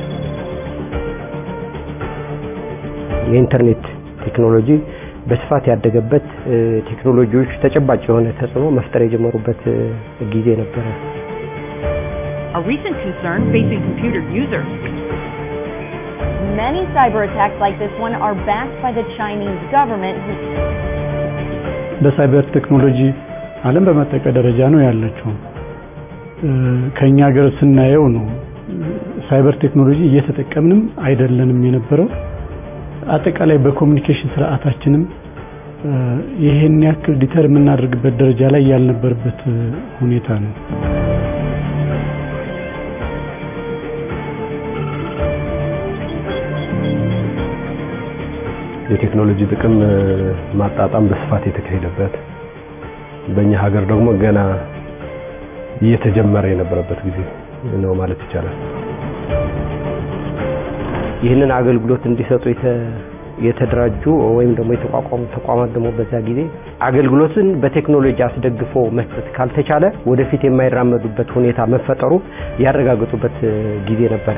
የኢንተርኔት ቴክኖሎጂ በስፋት ያደገበት ቴክኖሎጂዎች ተጨባጭ የሆነ ተጽዕኖ መፍጠር የጀመሩበት ጊዜ ነበረ። A recent concern facing computer users. Many cyber attacks like this one are backed by the Chinese government. በሳይበር ቴክኖሎጂ ዓለም በመጠቀ ደረጃ ነው ያለችው። ከኛ ሀገር ስናየው ነው ሳይበር ቴክኖሎጂ እየተጠቀምንም አይደለንም የነበረው። አጠቃላይ በኮሚኒኬሽን ስርዓታችንም ይሄን ያክል ዲተር የምናደርግበት ደረጃ ላይ ያልነበረበት ሁኔታ ነው። የቴክኖሎጂ ጥቅም ማጣጣም በስፋት የተካሄደበት በእኛ ሀገር ደግሞ ገና እየተጀመረ የነበረበት ጊዜ ነው ማለት ይቻላል። ይህንን አገልግሎት እንዲሰጡ የተደራጁ ወይም ደግሞ የተቋቋሙ ተቋማት ደግሞ በዛ ጊዜ አገልግሎትን በቴክኖሎጂ አስደግፎ መስጠት ካልተቻለ ወደፊት የማይራመዱበት ሁኔታ መፈጠሩ ያረጋገጡበት ጊዜ ነበር።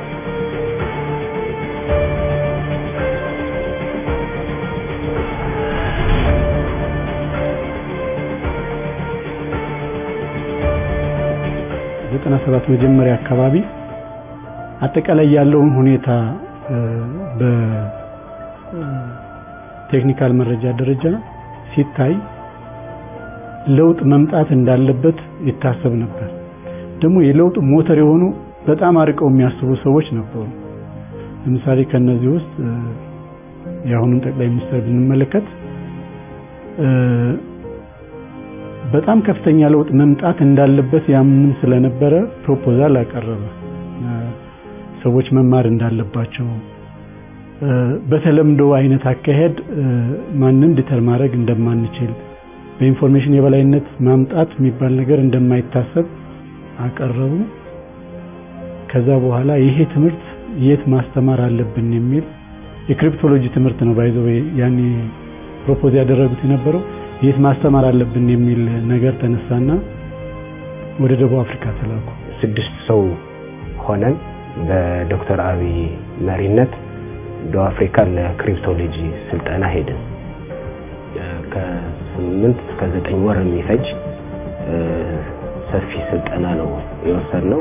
ዘጠና ሰባት መጀመሪያ አካባቢ አጠቃላይ ያለውን ሁኔታ በቴክኒካል መረጃ ደረጃ ሲታይ ለውጥ መምጣት እንዳለበት ይታሰብ ነበር። ደግሞ የለውጥ ሞተር የሆኑ በጣም አርቀው የሚያስቡ ሰዎች ነበሩ። ለምሳሌ ከነዚህ ውስጥ የአሁኑን ጠቅላይ ሚኒስትር ብንመለከት በጣም ከፍተኛ ለውጥ መምጣት እንዳለበት ያምንም ስለነበረ ፕሮፖዛል አቀረበ። ሰዎች መማር እንዳለባቸው በተለምዶ አይነት አካሄድ ማንም ዲተር ማድረግ እንደማንችል በኢንፎርሜሽን የበላይነት ማምጣት የሚባል ነገር እንደማይታሰብ አቀረቡ። ከዛ በኋላ ይሄ ትምህርት የት ማስተማር አለብን የሚል የክሪፕቶሎጂ ትምህርት ነው ባይዘው ያኔ ፕሮፖዝ ያደረጉት የነበረው የት ማስተማር አለብን የሚል ነገር ተነሳና ወደ ደቡብ አፍሪካ ተላኩ። ስድስት ሰው ሆነን በዶክተር አብይ መሪነት ደቡብ አፍሪካ ለክሪፕቶሎጂ ስልጠና ሄድን። ከስምንት እስከ ዘጠኝ ወር የሚፈጅ ሰፊ ስልጠና ነው የወሰድነው።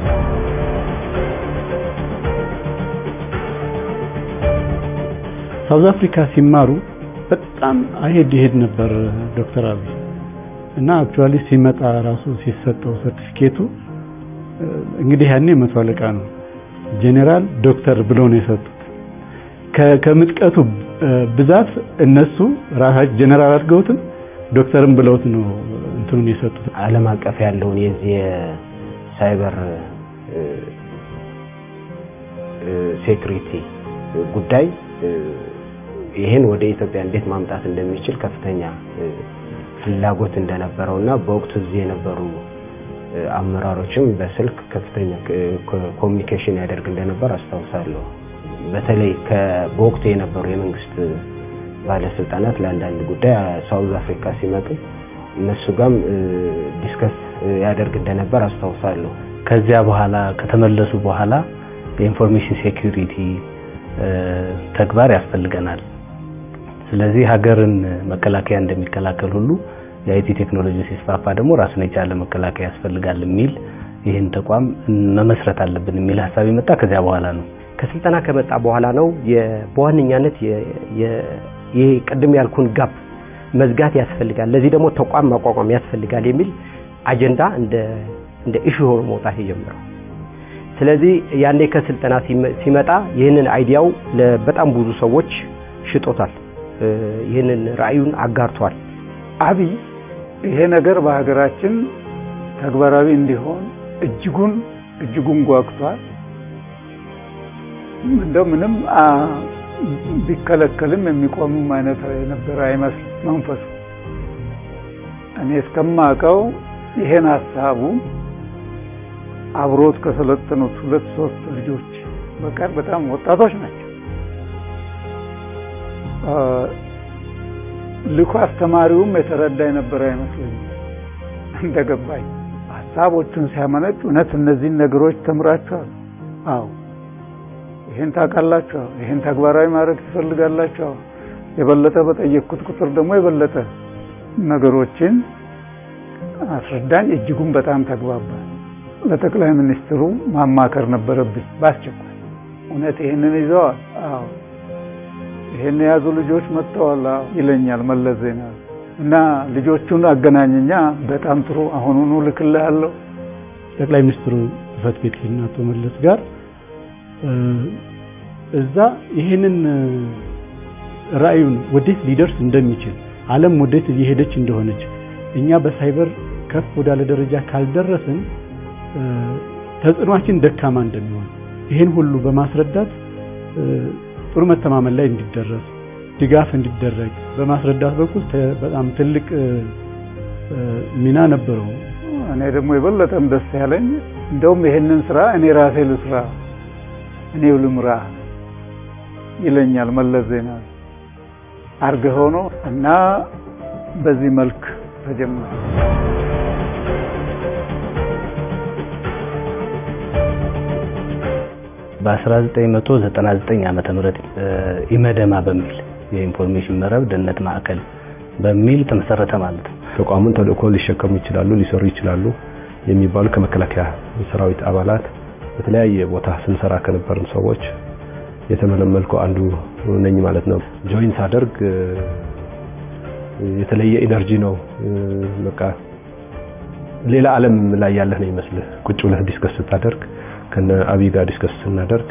ሳውዝ አፍሪካ ሲማሩ በጣም አሄድ ይሄድ ነበር ዶክተር አብይ እና አክቹአሊ ሲመጣ ራሱ ሲሰጠው ሰርቲፊኬቱ እንግዲህ ያኔ መቶ አለቃ ነው ጄኔራል ዶክተር ብለው ነው የሰጡት። ከምጥቀቱ ብዛት እነሱ ራሳቸው ጄኔራል አድርገውትም ዶክተርም ብለውት ነው እንትኑን የሰጡት። ዓለም አቀፍ ያለውን የዚህ የሳይበር ሴኩሪቲ ጉዳይ ይህን ወደ ኢትዮጵያ እንዴት ማምጣት እንደሚችል ከፍተኛ ፍላጎት እንደነበረውና በወቅቱ እዚህ የነበሩ አመራሮችም በስልክ ከፍተኛ ኮሚኒኬሽን ያደርግ እንደነበር አስታውሳለሁ። በተለይ በወቅቱ የነበሩ የመንግስት ባለስልጣናት ለአንዳንድ ጉዳይ ሳውዝ አፍሪካ ሲመጡ እነሱ ጋርም ዲስከስ ያደርግ እንደነበር አስታውሳለሁ። ከዚያ በኋላ ከተመለሱ በኋላ የኢንፎርሜሽን ሴኩሪቲ ተግባር ያስፈልገናል። ስለዚህ ሀገርን መከላከያ እንደሚከላከል ሁሉ የአይቲ ቴክኖሎጂ ሲስፋፋ ደግሞ ራሱን የቻለ መከላከያ ያስፈልጋል የሚል ይህን ተቋም መመስረት አለብን የሚል ሀሳብ የመጣ ከዚያ በኋላ ነው። ከስልጠና ከመጣ በኋላ ነው በዋነኛነት ይሄ ቅድም ያልኩን ጋፕ መዝጋት ያስፈልጋል፣ ለዚህ ደግሞ ተቋም ማቋቋም ያስፈልጋል የሚል አጀንዳ እንደ እንደ ኢሹ ሆኖ መውጣት የጀመረው። ስለዚህ ያኔ ከስልጠና ሲመጣ ይህንን አይዲያው በጣም ብዙ ሰዎች ሽጦታል፣ ይህንን ራዕዩን አጋርቷል። አብይ ይሄ ነገር በሀገራችን ተግባራዊ እንዲሆን እጅጉን እጅጉን ጓጉቷል። እንደው ምንም ቢከለከልም የሚቆምም አይነት የነበረ አይመስልም መንፈሱ። እኔ እስከማውቀው ይሄን ሀሳቡ አብሮት ከሰለጠኑት ሁለት ሶስት ልጆች በቀር በጣም ወጣቶች ናቸው። ልኮ አስተማሪውም የተረዳ የነበረ አይመስለኝም። እንደገባኝ ሀሳቦቹን ሲያመነጭ እውነት እነዚህን ነገሮች ተምራችኋል? አዎ። ይሄን ታውቃላችሁ? ይሄን ተግባራዊ ማድረግ ትፈልጋላችሁ? የበለጠ በጠየቅኩት ቁጥር ደግሞ የበለጠ ነገሮችን አስረዳኝ። እጅጉን በጣም ተግባባ። ለጠቅላይ ሚኒስትሩ ማማከር ነበረብኝ በአስቸኳይ። እውነት ይሄንን ይዘዋል? አዎ። ይሄን የያዙ ልጆች መጥተዋል ይለኛል መለስ ዜናዊ እና ልጆቹን አገናኘኛ። በጣም ጥሩ አሁኑኑ ልክልሃለሁ። ጠቅላይ ሚኒስትሩ ጽህፈት ቤት ሄድን አቶ መለስ ጋር እዛ ይሄንን ራእዩን ወዴት ሊደርስ እንደሚችል ዓለም ወዴት እየሄደች እንደሆነች እኛ በሳይበር ከፍ ወዳለ ደረጃ ካልደረስን ተጽዕኗችን ደካማ እንደሚሆን ይሄን ሁሉ በማስረዳት ጥሩ መተማመን ላይ እንዲደረስ ድጋፍ እንዲደረግ በማስረዳት በኩል በጣም ትልቅ ሚና ነበረው። እኔ ደግሞ የበለጠም ደስ ያለኝ እንደውም ይሄንን ስራ እኔ ራሴ ልስራ እኔው ልምራ ይለኛል መለስ ዜናዊ አርገህ ሆኖ እና በዚህ መልክ ተጀመረ። በ1999 ዓመተ ምህረት ኢመደማ በሚል የኢንፎርሜሽን መረብ ደህንነት ማዕከል በሚል ተመሰረተ ማለት ነው። ተቋሙን ተልእኮ ሊሸከሙ ይችላሉ፣ ሊሰሩ ይችላሉ የሚባሉ ከመከላከያ ሰራዊት አባላት በተለያየ ቦታ ስንሰራ ከነበርን ሰዎች የተመለመልኩ አንዱ ነኝ ማለት ነው። ጆይን ሳደርግ የተለየ ኢነርጂ ነው። በቃ ሌላ ዓለም ላይ ያለህ ነው ይመስልህ። ቁጭ ብለህ ዲስከስ ስታደርግ ከነ አብይ ጋር ዲስከስ ስናደርግ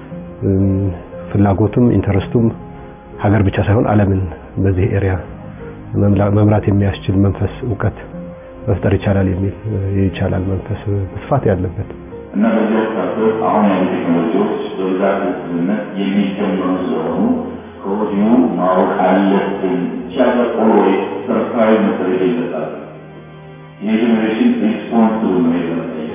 ፍላጎቱም ኢንተረስቱም ሀገር ብቻ ሳይሆን ዓለምን በዚህ ኤሪያ መምራት የሚያስችል መንፈስ እውቀት መፍጠር ይቻላል የሚል ይቻላል መንፈስ በስፋት ያለበት እና በዚህ ወቅት አሁን ያሉ ቴክኖሎጂዎች በብዛት ህዝብነት የሚጀመሩ ስለሆኑ ከወዲሁ ማወቅ አለብን። ቻገር ኦልዌይስ ሰርፕራይዝ መደረግ የለባትም። ይህ ጀኔሬሽን ሪስፖንስብል ነው የለመጠየቅ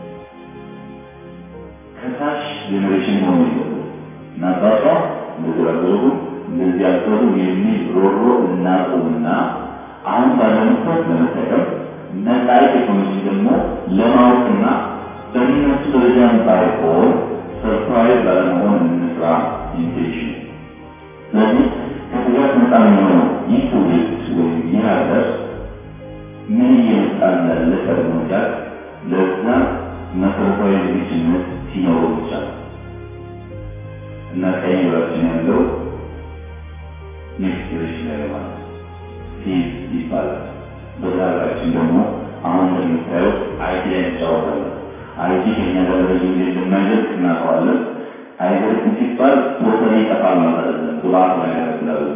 ከታች ጀኔሬሽን ሆኖ ይገቡ እና አባቷ እንደዚህ አደረጉ እንደዚህ አደረጉ የሚል ሮሮ እናቁምና አሁን ባለንበት ለመጠቀም ነፃ ቴክኖሎጂ ደግሞ ለማወቅና በእነሱ ደረጃም ባይሆን ሰርፕራይዝ ላለመሆን እንስራ ኢንቴንሽን። ስለዚህ ከስጋት ነፃ የሚሆነው ይህ ትውልድ ወይም ይህ ሀገር ምን እየመጣ እንዳለ ቀድሞ ጋር ለዛ መሰረታዊ ዝግጁነት ሲኖረው ብቻ እና ቀኝ ብራችን ያለው ኔክስት ጀኔሬሽን ላይ ማለት ፊዝ ይባላል። በዛ ሀገራችን ደግሞ አሁን እንደምታየው አይቲ ላይ እንጫወታለን። አይቲ ከኛ ጋር ረዥም ጊዜ እንደማይዘልቅ እናውቀዋለን። አይዘልቅም ሲባል ቶታሊ ይጠፋል ማለት አይደለም። ግብአት ላይ ያደርግላል።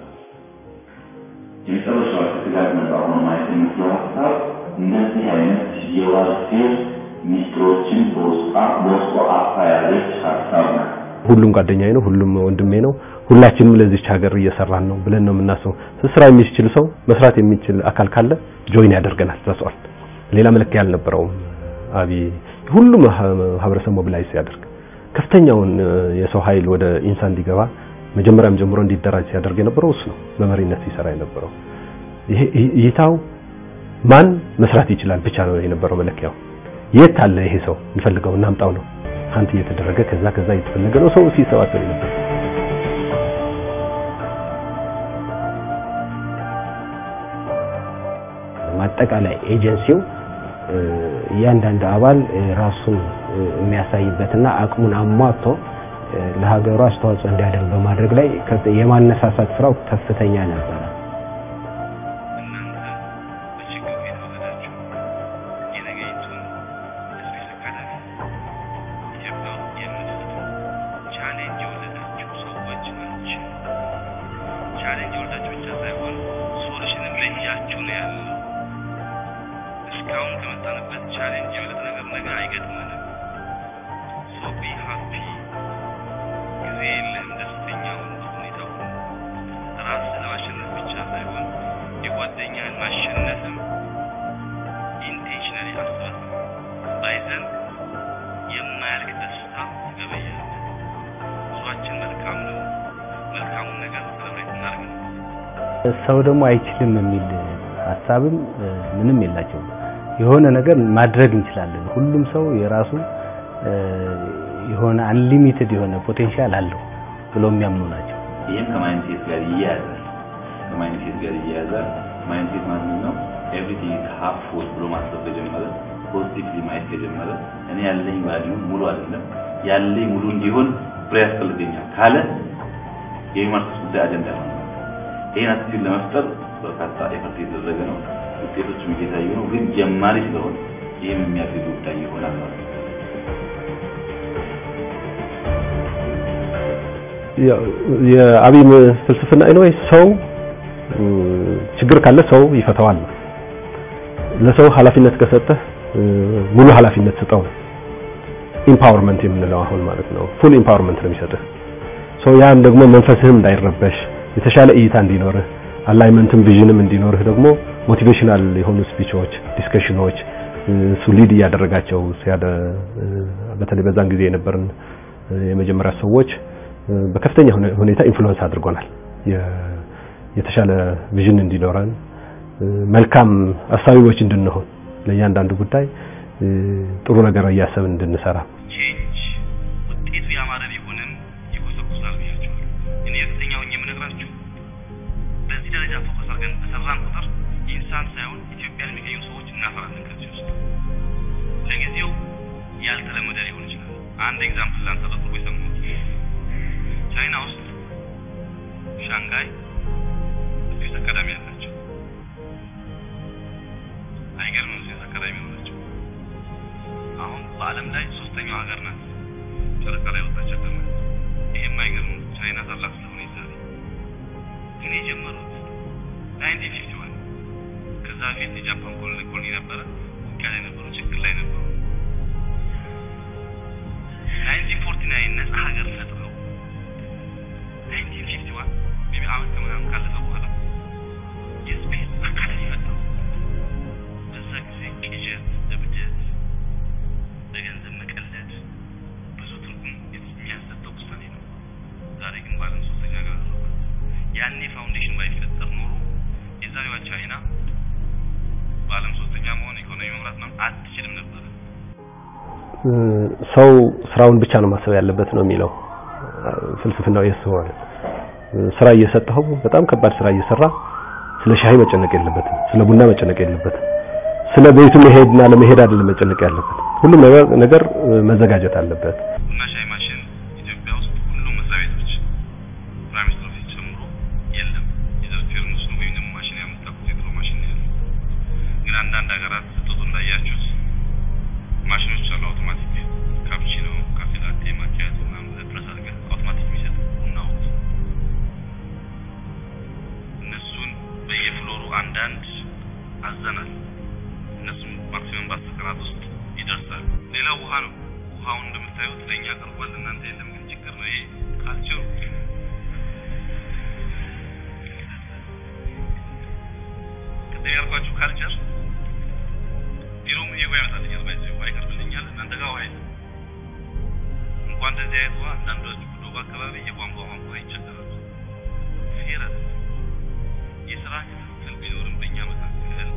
የመጨረሻው ከስጋት ነፃ ሆኖ ማየት የምትለው ሀሳብ እንደዚህ አይነት የዋርፌር ሚስጥሮችን በውስጧ በውስጧ አፋ ያለች ሀሳብ ናት። ሁሉም ጓደኛዬ ነው፣ ሁሉም ወንድሜ ነው፣ ሁላችንም ለዚች ሀገር እየሰራን ነው ብለን ነው የምናስበው። ስራ የሚችል ሰው መስራት የሚችል አካል ካለ ጆይን ያደርገናል። ተሰዋል ሌላ መለኪያ አልነበረውም። አብይ ሁሉም ማህበረሰብ ሞቢላይዝ ሲያደርግ ከፍተኛውን የሰው ኃይል ወደ ኢንሳ እንዲገባ መጀመሪያም ጀምሮ እንዲደራጅ ሲያደርግ የነበረው እሱ ነው። በመሪነት ሲሰራ የነበረው ይሄ እይታው ማን መስራት ይችላል ብቻ ነው የነበረው መለኪያው። የት አለ ይሄ ሰው እንፈልገው እናምጣው ነው ሀንት እየተደረገ ከዛ ከዛ እየተፈለገ ነው ሰው ሲሰባሰብ ነበር። ማጠቃላይ ኤጀንሲው እያንዳንዱ አባል ራሱን የሚያሳይበትና አቅሙን አሟጥቶ ለሀገሩ አስተዋጽኦ እንዲያደርግ በማድረግ ላይ የማነሳሳት ስራው ከፍተኛ ነበረ። ቻሌንጅ ወልዳችሁ ብቻ ሳይሆን ሶሉሽንም ለእያችሁ እስካሁን ከመጣንበት ቻሌንጅ የበለጠ ነገር ነገር አይገጥመንም። ሶ ቢ ሃፒ ጊዜ የለህም ደስተኛ ሁን በሁኔታው ራስህ ለማሸነፍ ብቻ ሳይሆን የጓደኛህን ማሸነፍም ኢንቴንሽናሊ አስበህ ባይዘን የማያልቅ ደስታ ትገበያለህ። ጉዟችን መልካም ነው። መልካሙን ነገር ሰለብሬት እናድርግ ነው። ሰው ደግሞ አይችልም የሚል ሀሳብም እ፣ ምንም የላቸውም። የሆነ ነገር ማድረግ እንችላለን። ሁሉም ሰው የራሱ እ፣ የሆነ አንሊሚትድ የሆነ ፖቴንሻል አለው ብለው የሚያምኑ ናቸው። ይህም ከማይንድሴት ጋር ይያያዛል። ከማይንድሴት ጋር ይያያዛል። ማይንድሴት ማለት ነው ኤቭሪቲንግ ሃፍ ፉል ብሎ ማሰብ ከጀመረ ፖዚቲቭሊ ማየት ከጀመረ እኔ ያለኝ ቫልዩ ሙሉ አይደለም ያለኝ ሙሉ እንዲሆን ብሬ ያስፈልገኛል ካለ የሂውማን ሪሶርስ ጉዳይ አጀንዳ ነው። ይህን አቲቲዩድ ለመፍጠር በርካታ ኤፈርት የተደረገ ነው። ውጤቶችም እየታዩ ነው። ግን ጀማሪ ስለሆነ ይህም የሚያግዝ ጉዳይ ይሆናል ማለት ነው። ያው የአብይ ፍልስፍና ኤኒዌይ ሰው እ፣ ችግር ካለ ሰው ይፈታዋል ነው። ለሰው ኃላፊነት ከሰጠህ እ፣ ሙሉ ኃላፊነት ስጠው ነው። ኢምፓወርመንት የምንለው አሁን ማለት ነው። ፉል ኢምፓወርመንት ነው የሚሰጥህ። ሰው ያን ደግሞ መንፈስህም እንዳይረበሽ የተሻለ እይታ እንዲኖርህ አላይመንትም ቪዥንም እንዲኖርህ ደግሞ ሞቲቬሽናል የሆኑ ስፒቾች፣ ዲስከሽኖች እሱ ሊድ እያደረጋቸው ሲያደ እ፣ በተለይ በዛን ጊዜ የነበርን እ፣ የመጀመሪያ ሰዎች እ፣ በከፍተኛ ሁኔ- ሁኔታ ኢንፍሉዌንስ አድርጎናል። የ- የተሻለ ቪዥን እንዲኖረን እ፣ መልካም አሳቢዎች እንድንሆን ለእያንዳንዱ ጉዳይ እ፣ ጥሩ ነገር እያሰብን እንድንሰራ ቼንጅ ውጤቱ ያማረ ቢሆንም ይኮሰኩሳል ብያቸዋለሁ። እኔ እርግጠኛ ሆኜ የምነግራችሁ በዚህ ደረጃ ፎከስ አድርገን በሰራን ቁጥር ኢንሳን ሳይሆን ኢትዮጵያን የሚገኙ ሰዎች እናፈራለን ከዚህ ውስጥ። ለጊዜው ያልተለመደ ሊሆን ይችላል። አንድ ኤግዛምፕል ላንሳ በቅርቡ የሰማሁት ቻይና ውስጥ ሻንጋይ ስፔስ አካዳሚ አላቸው። አይገርምም? ስፔስ አካዳሚ ሆናቸው አሁን በዓለም ላይ ሶስተኛው ሀገር ናት ጨረቃ ላይ ወጣች ሀገር ናት። ይሄም አይገርምም? ቻይና ታላቅ ስለሆነ ይዛል። ግን የጀመሩት ናይንቲን ፊፍቲ ዋን ከዛ በፊት የጃፓን ኮሎኒ ኮሎኒ ነበረ። ውጊያ ላይ ነበሩ፣ ችግር ላይ ነበሩ። ናይንቲን ፎርቲ ናይን ነጻ ሀገር ፈጥረው ናይንቲን ፊፍቲ ዋን ሜቢ አመት ከምናምን ካለፈ በኋላ የስፔስ አካዳሚ ፈጠሩ። በዛ ጊዜ ቅዠት፣ እብደት፣ በገንዘብ መቀለድ ብዙ ትርጉም የሚያሰጠው ውሳኔ ነው። ዛሬ ግን በዓለም ሶስተኛ ሀገር አደረጓት። ያኔ ፋውንዴሽን ባይፈጠር ኖሮ የዛሬዋ ቻይና በዓለም ሶስተኛ መሆን ኢኮኖሚ መምራት ነው አትችልም ነበረ። እ፣ ሰው ስራውን ብቻ ነው ማሰብ ያለበት ነው የሚለው እ፣ ፍልስፍናው የሱ ማለት እ፣ ስራ እየሰጠኸው በጣም ከባድ ስራ እየሰራ ስለ ሻይ መጨነቅ የለበትም፣ ስለ ቡና መጨነቅ የለበትም፣ ስለ ቤቱ መሄድና ለመሄድ አይደለም መጨነቅ ያለበት። ሁሉም ነገር ነገር እ፣ መዘጋጀት አለበት። ቡና ሻይ ማሽን ኢትዮጵያ ውስጥ ሁሉም መስሪያ ቤቶች ፕራይም ሚኒስትር ኦፊስ ጨምሮ የለም። የዘር ፌርሙስ ነው ወይም ደግሞ ማሽን ያመጣኩት የድሮ ማሽን ነው ያለው። ግን አንዳንድ ሀገራት ስትወጡ እንዳያችሁት ማሽኖች አሉ አውቶማቲክ ካፕቺኖ፣ ካፌ ላቴ፣ ማኪያቶ ምናምን ብለህ ፕረስ አድርገህ አውቶማቲክ የሚሰጥ ቡና ወቅት እነሱን በየፍሎሩ አንዳንድ አዘናል። እነሱም ማክሲመም በአስር ቀናት ውስጥ ይደርሳል። ሌላው ውሃ ነው። ውሃውን እንደምታዩት ለእኛ ቀርቧል፣ እናንተ የለም። ግን ችግር ነው ይሄ ካልቸሩ። ቅድም ያልኳችሁ ካልቸር ቢሮም ይሄ ውሃ ያመጣልኛል፣ ባይዘ ውሃ ይቀርብልኛል፣ እናንተ ጋር ውሃ የለም። እንኳን እንደዚህ አይነት ውሃ አንዳንዶች ዶባ አካባቢ የቧንቧ ውሃ ይቸገራሉ። ፌር አይደለም። የስራ ክፍፍል ቢኖርም በእኛ መካከል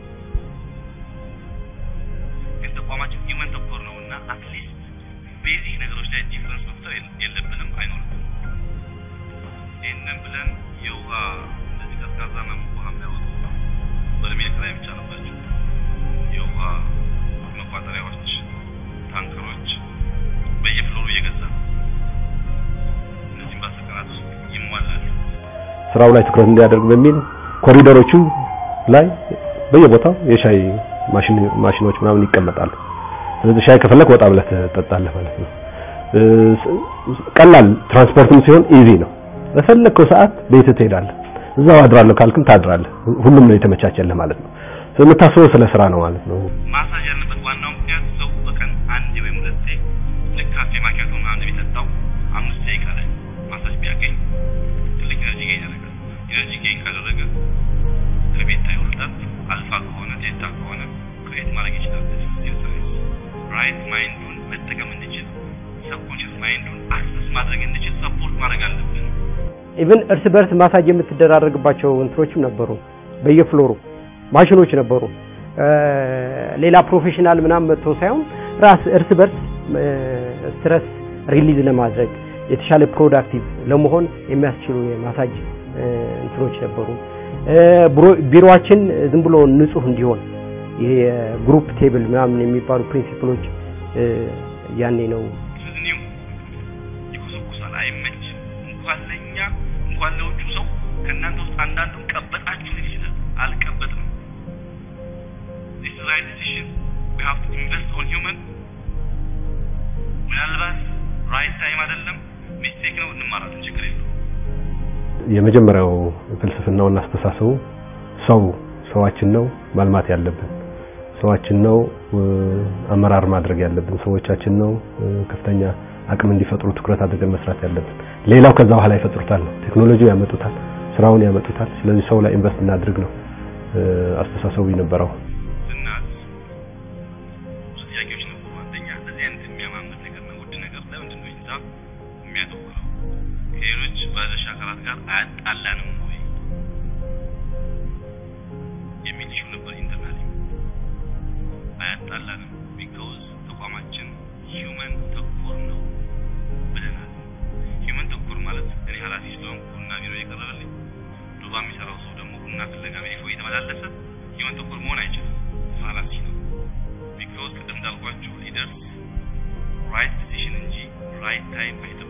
ግን ተቋማችን ሂውመን ተኮር ነው እና አትሊስት ቤዚክ ነገሮች ላይ ዲፍረንስ መፍጠር የለ- የለብንም አይኖርም። ይህንን ብለን የውሃ እንደዚህ ቀዝቃዛና ሙቅ ውሃ የሚያወጡ በርሜል ኪራይ ብቻ አለባቸው። የውሃ መቋጠሪያዎች፣ ታንከሮች በየፍሎሩ እየገዛ እነዚህም በአስር ቀናት ውስጥ ይሟላሉ። ስራው ላይ ትኩረት እንዲያደርግ በሚል ኮሪደሮቹ ላይ በየቦታው የሻይ ማሽን ማሽኖች ምናምን ይቀመጣሉ። ስለዚህ ሻይ ከፈለክ ወጣ ብለህ ትጠጣለህ ማለት ነው። እ፣ ቀላል ትራንስፖርትም ሲሆን ኢዚ ነው። በፈለግከው ሰዓት ቤት ትሄዳለህ። እዛው አድራለሁ ካልክም ታድራለህ። ሁሉም ነው የተመቻቸልህ ማለት ነው። የምታስበው ስለ ስራ ነው ማለት ነው። ማሳጅ ያለበት ዋናው ምክንያት ሰው በቀን አንዴ ወይም ሁለቴ ልክ ካፌ ማኪያቶ ምናምን የሚጠጣው አምስት ደቂቃ ላይ ማሳጅ ቢያገኝ ትልቅ ኤነርጂ ጌን ያደርጋል። ኤነርጂ ጌን ካደረገ ከቤታ ይወርዳል። አልፋ ከሆነ ዴልታ ከሆነ ክሬት ማድረግ ይችላል። ራይት ማይንዱን መጠቀም እንዲችል ሰብኮንሽስ ማይንዱን አክሰስ ማድረግ እንዲችል ሰፖርት ማድረግ አለብን። ኢቭን እርስ በርስ ማሳጅ የምትደራረግባቸው እንትኖችም ነበሩ። በየፍሎሩ ማሽኖች ነበሩ። ሌላ ፕሮፌሽናል ምናምን መጥቶ ሳይሆን ራስ እርስ በርስ ስትረስ ሪሊዝ ለማድረግ የተሻለ ፕሮዳክቲቭ ለመሆን የሚያስችሉ የማሳጅ እንትኖች ነበሩ። ቢሮአችን ዝም ብሎ ንጹህ እንዲሆን ይሄ የግሩፕ ቴብል ምናምን የሚባሉ ፕሪንሲፕሎች ያኔ ነው እኔው ይኮሰኩሳል፣ አይመችም። እንኳን ለእኛ እንኳን ለውጩ ሰው ከእናንተ ውስጥ አንዳንዱን ቀበጣችሁ ሊል ይችላል። አልቀበጥም። this is right decision we have to invest on human ምናልባት ራይት ታይም አይደለም ሚስቴክ ነው እንማራለን፣ ችግር የለውም። የመጀመሪያው ፍልስፍናውና አስተሳሰቡ ሰው ሰዋችን ነው ማልማት ያለብን ሰዋችን ነው አመራር ማድረግ ያለብን ሰዎቻችን ነው ከፍተኛ አቅም እንዲፈጥሩ ትኩረት አድርገን መስራት ያለብን። ሌላው ከዛ በኋላ ይፈጥሩታል፣ ቴክኖሎጂው ያመጡታል፣ ስራውን ያመጡታል። ስለዚህ ሰው ላይ ኢንቨስት እናድርግ ነው አስተሳሰቡ የነበረው። እናት ብዙ ጥያቄዎች ነበሩ። አንደኛ እንደዚህ አይነት የሚያማምር ነገር ነው ውድ ነገር ለምንድን ነው ኢንሳ የሚያተኩረው? ከሌሎች ባለድርሻ አካላት ጋር አያጣላንም ወይ የሚል ኢሹ ነበር ኢንተርናሊ። አያጣላንም ቢካውዝ ተቋማችን ሂውመን ተኮር ነው ብለናል። ሂውመን ተኮር ማለት እኔ ኃላፊ ስለሆንኩ ቡና ቢሮ የቀረበልኝ ዱባ የሚሰራው ሰው ደግሞ ቡና ፍለጋ ሜዲፎ እየተመላለሰ ሂውመን ተኮር መሆን አይችልም። ፋላሲ ነው። ቢካውዝ ቅድም እንዳልኳችሁ ሊደርስ ራይት ዲሲሽን እንጂ ራይት ታይም አይጠብቁም።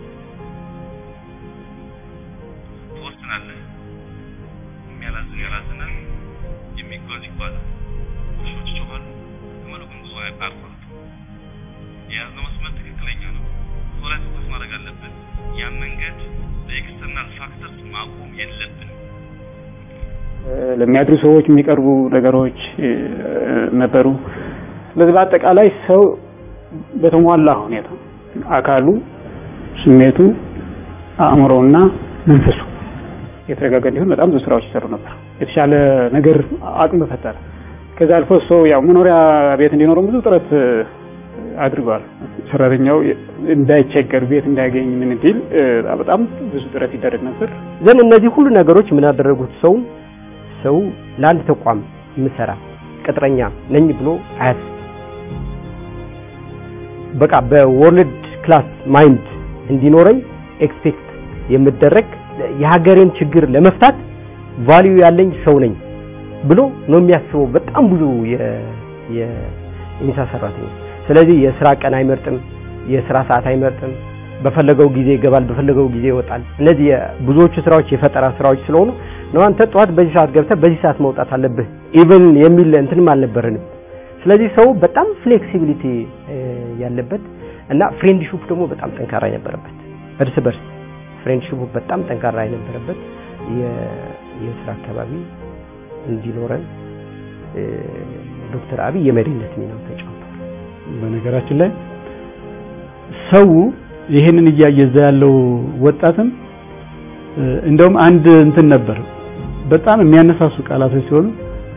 ትወስናለህ። የሚያላዝን ያላዝናል፣ የሚጓዝ ይጓዛል። ውሾች ይጮኻሉ፣ ግመሉ ግን ጉዞ አያቋርጥም። የያዝነው መስመር ትክክለኛ ነው። ሰው ላይ ትኩረት ማድረግ አለብን። ያን መንገድ በኤክስተርናል ፋክተርስ ማቆም የለብንም። ለሚያድሩ ሰዎች የሚቀርቡ ነገሮች ነበሩ። ስለዚህ በአጠቃላይ ሰው በተሟላ ሁኔታ አካሉ፣ ስሜቱ፣ አእምሮና መንፈሱ የተረጋጋ እንዲሆን በጣም ብዙ ስራዎች ይሰሩ ነበር። የተሻለ ነገር አቅም ፈጠረ። ከዛ አልፎ ሰው ያው መኖሪያ ቤት እንዲኖረው ብዙ ጥረት አድርገዋል። ሰራተኛው እንዳይቸገር ቤት እንዳያገኝ ምን እንዲል በጣም ብዙ ጥረት ይደረግ ነበር። ዘን እነዚህ ሁሉ ነገሮች ምን ያደረጉት ሰው ሰው ለአንድ ተቋም የምሰራ ቅጥረኛ ነኝ ብሎ አያስብ። በቃ በወርልድ ክላስ ማይንድ እንዲኖረኝ ኤክስፔክት የምደረግ የሀገሬን ችግር ለመፍታት ቫልዩ ያለኝ ሰው ነኝ ብሎ ነው የሚያስበው በጣም ብዙ የኢንሳ ሰራተኛ። ስለዚህ የስራ ቀን አይመርጥም፣ የስራ ሰዓት አይመርጥም። በፈለገው ጊዜ ይገባል፣ በፈለገው ጊዜ ይወጣል። እነዚህ ብዙዎቹ ስራዎች የፈጠራ ስራዎች ስለሆኑ ነው አንተ ጠዋት በዚህ ሰዓት ገብተህ በዚህ ሰዓት መውጣት አለብህ ኢቭን የሚል እንትንም አልነበረንም። ስለዚህ ሰው በጣም ፍሌክሲቢሊቲ ያለበት እና ፍሬንድሺፕ ደግሞ በጣም ጠንካራ የነበረበት እርስ በርስ ፍሬንድሺፑ በጣም ጠንካራ የነበረበት የስራ አካባቢ እንዲኖረን ዶክተር አብይ የመሪነት ሚናው ተጫውቷል። በነገራችን ላይ ሰው ይሄንን እያየ እዛ ያለው ወጣትም እንደውም አንድ እንትን ነበር በጣም የሚያነሳሱ ቃላቶች ሲሆኑ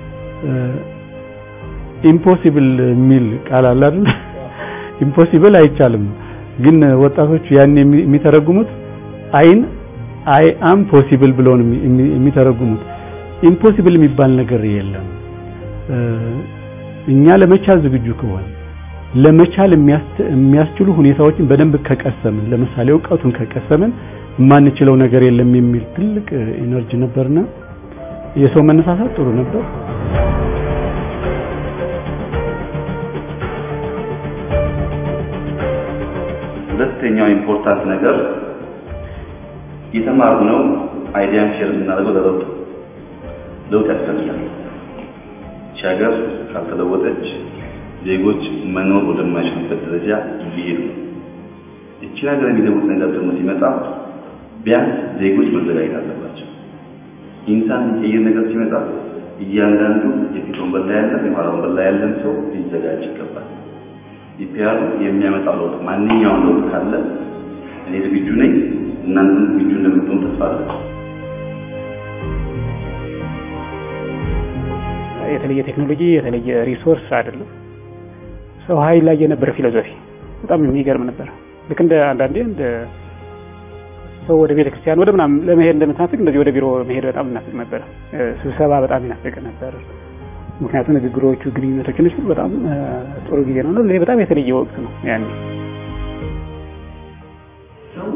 ኢምፖሲብል የሚል ቃል አለ አይደል? ኢምፖሲብል አይቻልም፣ ግን ወጣቶቹ ያን የሚተረጉሙት አይን አይ አም ፖሲብል ብለው ነው የሚተረጉሙት። ኢምፖሲብል የሚባል ነገር የለም። እኛ ለመቻል ዝግጁ ከሆነ ለመቻል የሚያስችሉ ሁኔታዎችን በደንብ ከቀሰምን፣ ለምሳሌ እውቀቱን ከቀሰምን የማንችለው ነገር የለም የሚል ትልቅ ኢነርጂ ነበርና የሰው መነሳሳት ጥሩ ነበር። ሁለተኛው ኢምፖርታንት ነገር የተማርነው አይዲያን ሼር የምናደርገው ለለውጥ ለውጥ ያስፈልጋል። ይህች ሀገር ካልተለወጠች ዜጎች መኖር ወደማይችሉበት ደረጃ ሊሄዱ ነው። ይህችን ሀገር የሚለውጥ ነገር ደግሞ ሲመጣ ቢያንስ ዜጎች መዘጋጀት አለባቸው። ኢንሳን የሚቀይር ነገር ሲመጣ እያንዳንዱ የፊት ወንበር ላይ ያለ እንኳን ወንበር ላይ ያለን ሰው ሊዘጋጅ ይገባል። ኢፒአር የሚያመጣው ለውጥ ማንኛውም ለውጥ ካለ እኔ ዝግጁ ነኝ፣ እናንተም ዝግጁ እንደምትሆኑ ተስፋ አለን። የተለየ ቴክኖሎጂ የተለየ ሪሶርስ አይደለም። ሰው ኃይል ላይ የነበረ ፊሎዞፊ በጣም የሚገርም ነበር። ልክ እንደ አንዳንዴ እንደ ሰው ወደ ቤተ ክርስቲያን ወደ ምናምን ለመሄድ እንደምትናፍቅ እንደዚህ ወደ ቢሮ መሄድ በጣም እናፍቅ ነበር። ስብሰባ በጣም ይናፍቅ ነበር። ምክንያቱም ንግግሮቹ፣ ግንኙነቶች እነሱ በጣም ጥሩ ጊዜ ነው። ይሄ በጣም የተለየ ወቅት ነው ያኔ ሰው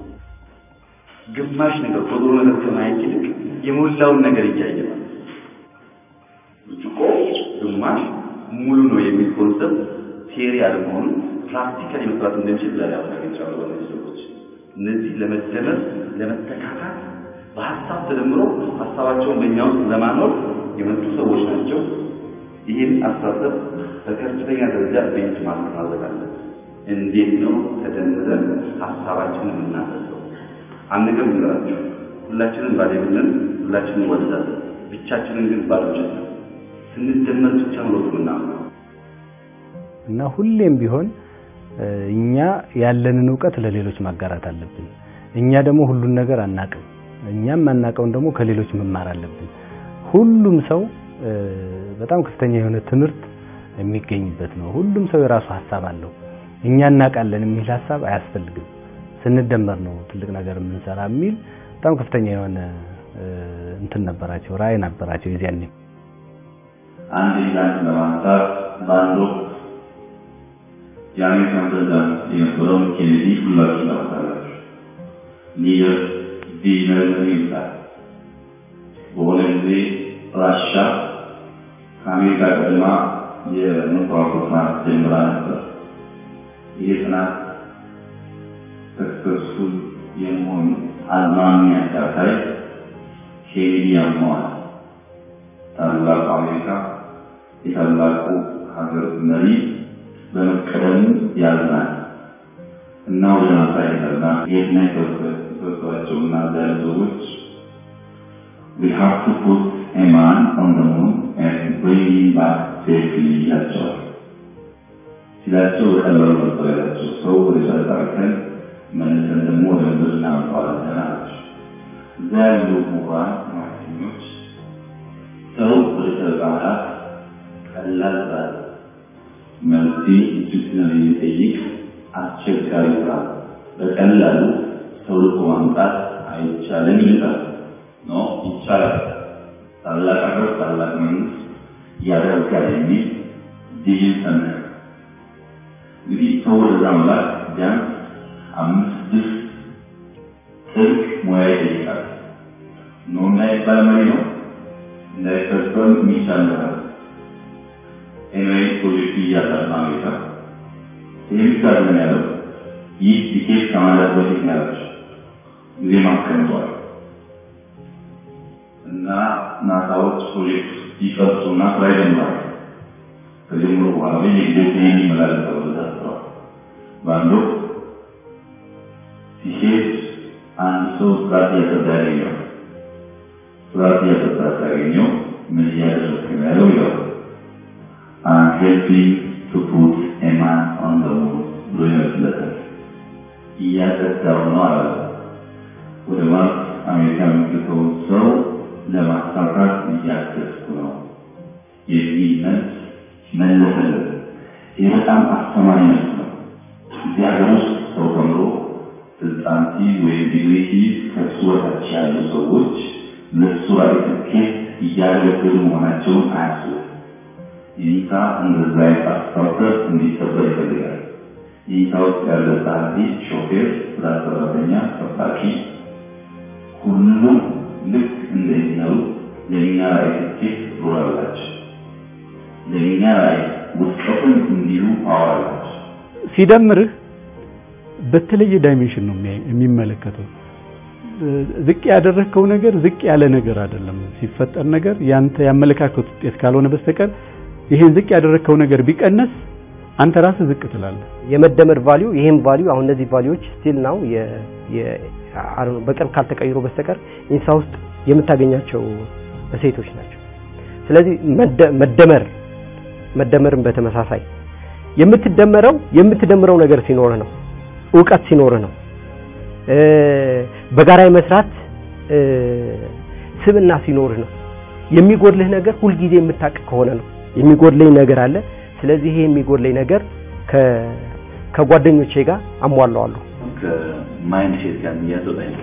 ግማሽ ነገር ጎዶሎ ነገር ከማየት ይልቅ የሞላውን ነገር እያየ ነው። ብርጭቆ ግማሽ ሙሉ ነው የሚል ኮንሰፕት ቴሪ አለመሆኑ ፕራክቲካሊ መስራት እንደሚችል ዛሬ አረጋግጫለሁ። በእነዚህ ሰዎች እነዚህ ለመደመር ለመተካካት በሀሳብ ተደምሮ ሀሳባቸውን በእኛ ውስጥ ለማኖር የመጡ ሰዎች ናቸው። ይህን አስተሳሰብ በከፍተኛ ደረጃ ቤት ማድረግ አለብን። እንዴት ነው ተደምረን ሀሳባችንን የምናፈሰው? አንድ ነገር ልንገራችሁ፣ ሁላችንም ባለቤትነን፣ ሁላችንም እንወደዳለን። ብቻችንን ግን ባዶች ነን። ስንደመር ብቻ ነው ለውጥ የምናመጣው። እና ሁሌም ቢሆን እኛ ያለንን እውቀት ለሌሎች ማጋራት አለብን። እኛ ደግሞ ሁሉን ነገር አናቅም። እኛም አናቀውን ደግሞ ከሌሎች መማር አለብን። ሁሉም ሰው በጣም ከፍተኛ የሆነ ትምህርት የሚገኝበት ነው። ሁሉም ሰው የራሱ ሀሳብ አለው። እኛ እናውቃለን የሚል ሀሳብ አያስፈልግም። ስንደመር ነው ትልቅ ነገር የምንሰራ የሚል በጣም ከፍተኛ የሆነ እንትን ነበራቸው፣ ራዕይ ነበራቸው የዚያኔ አንድ ኤግዛምፕል ለማንሳት በአንድ ወቅት የአሜሪካን ፕሬዝዳንት የነበረውን ኬኔዲ ሁላችሁ ታውቃላችሁ። ኒጀር ዲነር ይባላል። በሆነ ጊዜ ራሻ ከአሜሪካ ቀድማ የኑክሌር ፕሮግራም ጀምራ ነበር። ይህ ጥናት ሰክሰስፉል የመሆኑ አዝማሚያ ሲያሳይ ኬኔዲ ያመዋል። ታላቁ አሜሪካ የታላቁ ሀገር መሪ በመቀደም ያዝናል እና ወደ ማሳየትና የትና የተሰጧቸውና ዛሬ ሰዎች we have to put a man on the moon and bring him back safely ይላቸዋል። ሲላቸው በቀላሉ ነበር ያላቸው። ሰው ወደ ጨረቃ ልከን መልሰን ደግሞ ወደ ምድር እናመጣዋለን አላቸው። እዛ ያሉ ምሁራን ማክሰኞች ሰው ወደ ጨረቃ መላክ ቀላል ስራ መልሲ እጅግ የሚጠይቅ አስቸጋሪ ስራ በቀላሉ ሰው ልኮ ማምጣት አይቻልም ይሉታል። ኖ ይቻላል። ታላቅ ሀገር ታላቅ መንግስት ያደርጋል የሚል ቪዥን ሰነቀ። እንግዲህ ሰው ወደዛ መላክ ቢያንስ አምስት ስድስት ጥልቅ ሙያ ይጠይቃል። ኖ እንዳይባል መሪ ነው እንዳይፈጸም የሚቻል ነገር ኤንዌይ ፕሮጀክቱ እያጠና አሜሪካ ይህ ብቻ አይደለም ያለው ይህ ቲኬት ከማለት በፊት ነው ያላቸው ጊዜ ማስቀምጧል እና ናሳዎች ፕሮጀክት ይቀርጹና ስራ ይጀምራል። ከጀምሮ በኋላ ግን የጊዜ ይህን ይመላለሳል ወደ ታስረዋል። በአንድ ወቅት ሲሄድ አንድ ሰው ስርዓት እያጠጣ ያገኘው ስርዓት እያጠጣ ሲያገኘው ምን እያደረግክ ነው ያለው ይለዋል። I'm helping to put a man on the moon ብሎ ይመስለታል። እያጠጣው ነው አለ። ወደ ማርስ አሜሪካ የሚልከውን ሰው ለማሳካት እያገዝኩ ነው የሚል መልስ መለሰለት። ይህ በጣም አስተማሪ መልስ ነው። እዚህ ሀገር ውስጥ ሰው ተምሮ ስልጣን ሲይዝ ወይም ዲግሪ ሲይዝ ከእሱ በታች ያሉ ሰዎች ለእሱ ራዕይ ስኬት እያገለገሉ መሆናቸውን አያስቡም። ይህታ እንደዛ አይነት አስተሳሰብ እንዲሰበር ይፈልጋል። ይህታ ውስጥ ያለ ጸሐፊ፣ ሾፌር፣ ጽዳት ሰራተኛ፣ ጠባቂ ሁሉም ልክ እንደሚሰሩ ለእኛ ራዕይ ስኬት ሮል አላቸው። ለእኛ ራዕይ ውድቀትም እንዲሁ ፓወር አላቸው። ሲደምርህ በተለየ ዳይሜንሽን ነው የሚመለከተው። ዝቅ ያደረግከው ነገር ዝቅ ያለ ነገር አይደለም። ሲፈጠር ነገር ያንተ ያመለካከት ውጤት ካልሆነ በስተቀር ይሄን ዝቅ ያደረግከው ነገር ቢቀነስ አንተ ራስህ ዝቅ ትላለህ። የመደመር ቫልዩ ይሄን ቫልዩ አሁን እነዚህ ቫልዩዎች ስቲል ናው በቅርብ ካልተቀይሮ በስተቀር ኢንሳ ውስጥ የምታገኛቸው እሴቶች ናቸው። ስለዚህ መደመር መደመርን በተመሳሳይ የምትደመረው የምትደምረው ነገር ሲኖርህ ነው። እውቀት ሲኖርህ ነው። በጋራ የመስራት ስብና ሲኖርህ ነው። የሚጎድልህ ነገር ሁልጊዜ የምታውቅ ከሆነ ነው። የሚጎድለኝ ነገር አለ። ስለዚህ ይሄ የሚጎድለኝ ነገር ከጓደኞቼ ጋር አሟላዋለሁ። ከማይንድ ሴት ጋር የሚያዘው ጠይቅ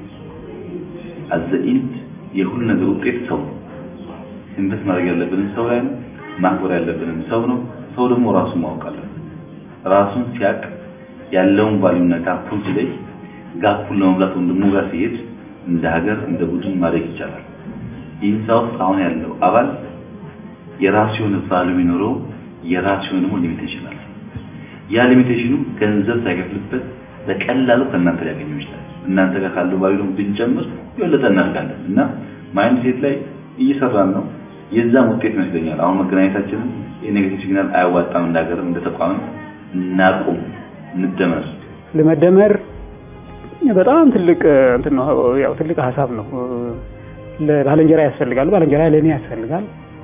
አዘኢንድ የሁሉ ነገር ውጤት ሰው ኢንቨስት ማድረግ ያለብንን ሰው ላይ ነው። ማክበር ያለብንን ሰው ነው። ሰው ደግሞ ራሱን ማወቅ አለበት። ራሱን ሲያቅ ያለውን ቫልዩና ጋፑን ሲለይ ጋፑን ለመሙላት ወንድሙ ጋር ሲሄድ እንደ ሀገር እንደ ቡድን ማድረግ ይቻላል። ኢንሳ ውስጥ አሁን ያለው አባል የራሱ የሆነ ቫልዩ ቢኖረው የራሱ የሆነ ደግሞ ሊሚቴሽን አለ። ያ ሊሚቴሽኑ ገንዘብ ሳይከፍልበት በቀላሉ ከእናንተ ሊያገኘው ይችላል። እናንተ ጋር ካለው ቫልዩ ደግሞ ብንጨምር የበለጠ እናድጋለን እና ማይንድ ሴት ላይ እየሰራን ነው። የዛም ውጤት ይመስለኛል። አሁን መገናኘታችንን የኔጌቲቭ ሲግናል አያዋጣም፣ እንደ ሀገርም እንደ ተቋምም እናቁም፣ እንደመር። ለመደመር በጣም ትልቅ እንትን ነው፣ ያው ትልቅ ሀሳብ ነው። ለባልንጀራ ያስፈልጋል፣ ባልንጀራ ለእኔ ያስፈልጋል።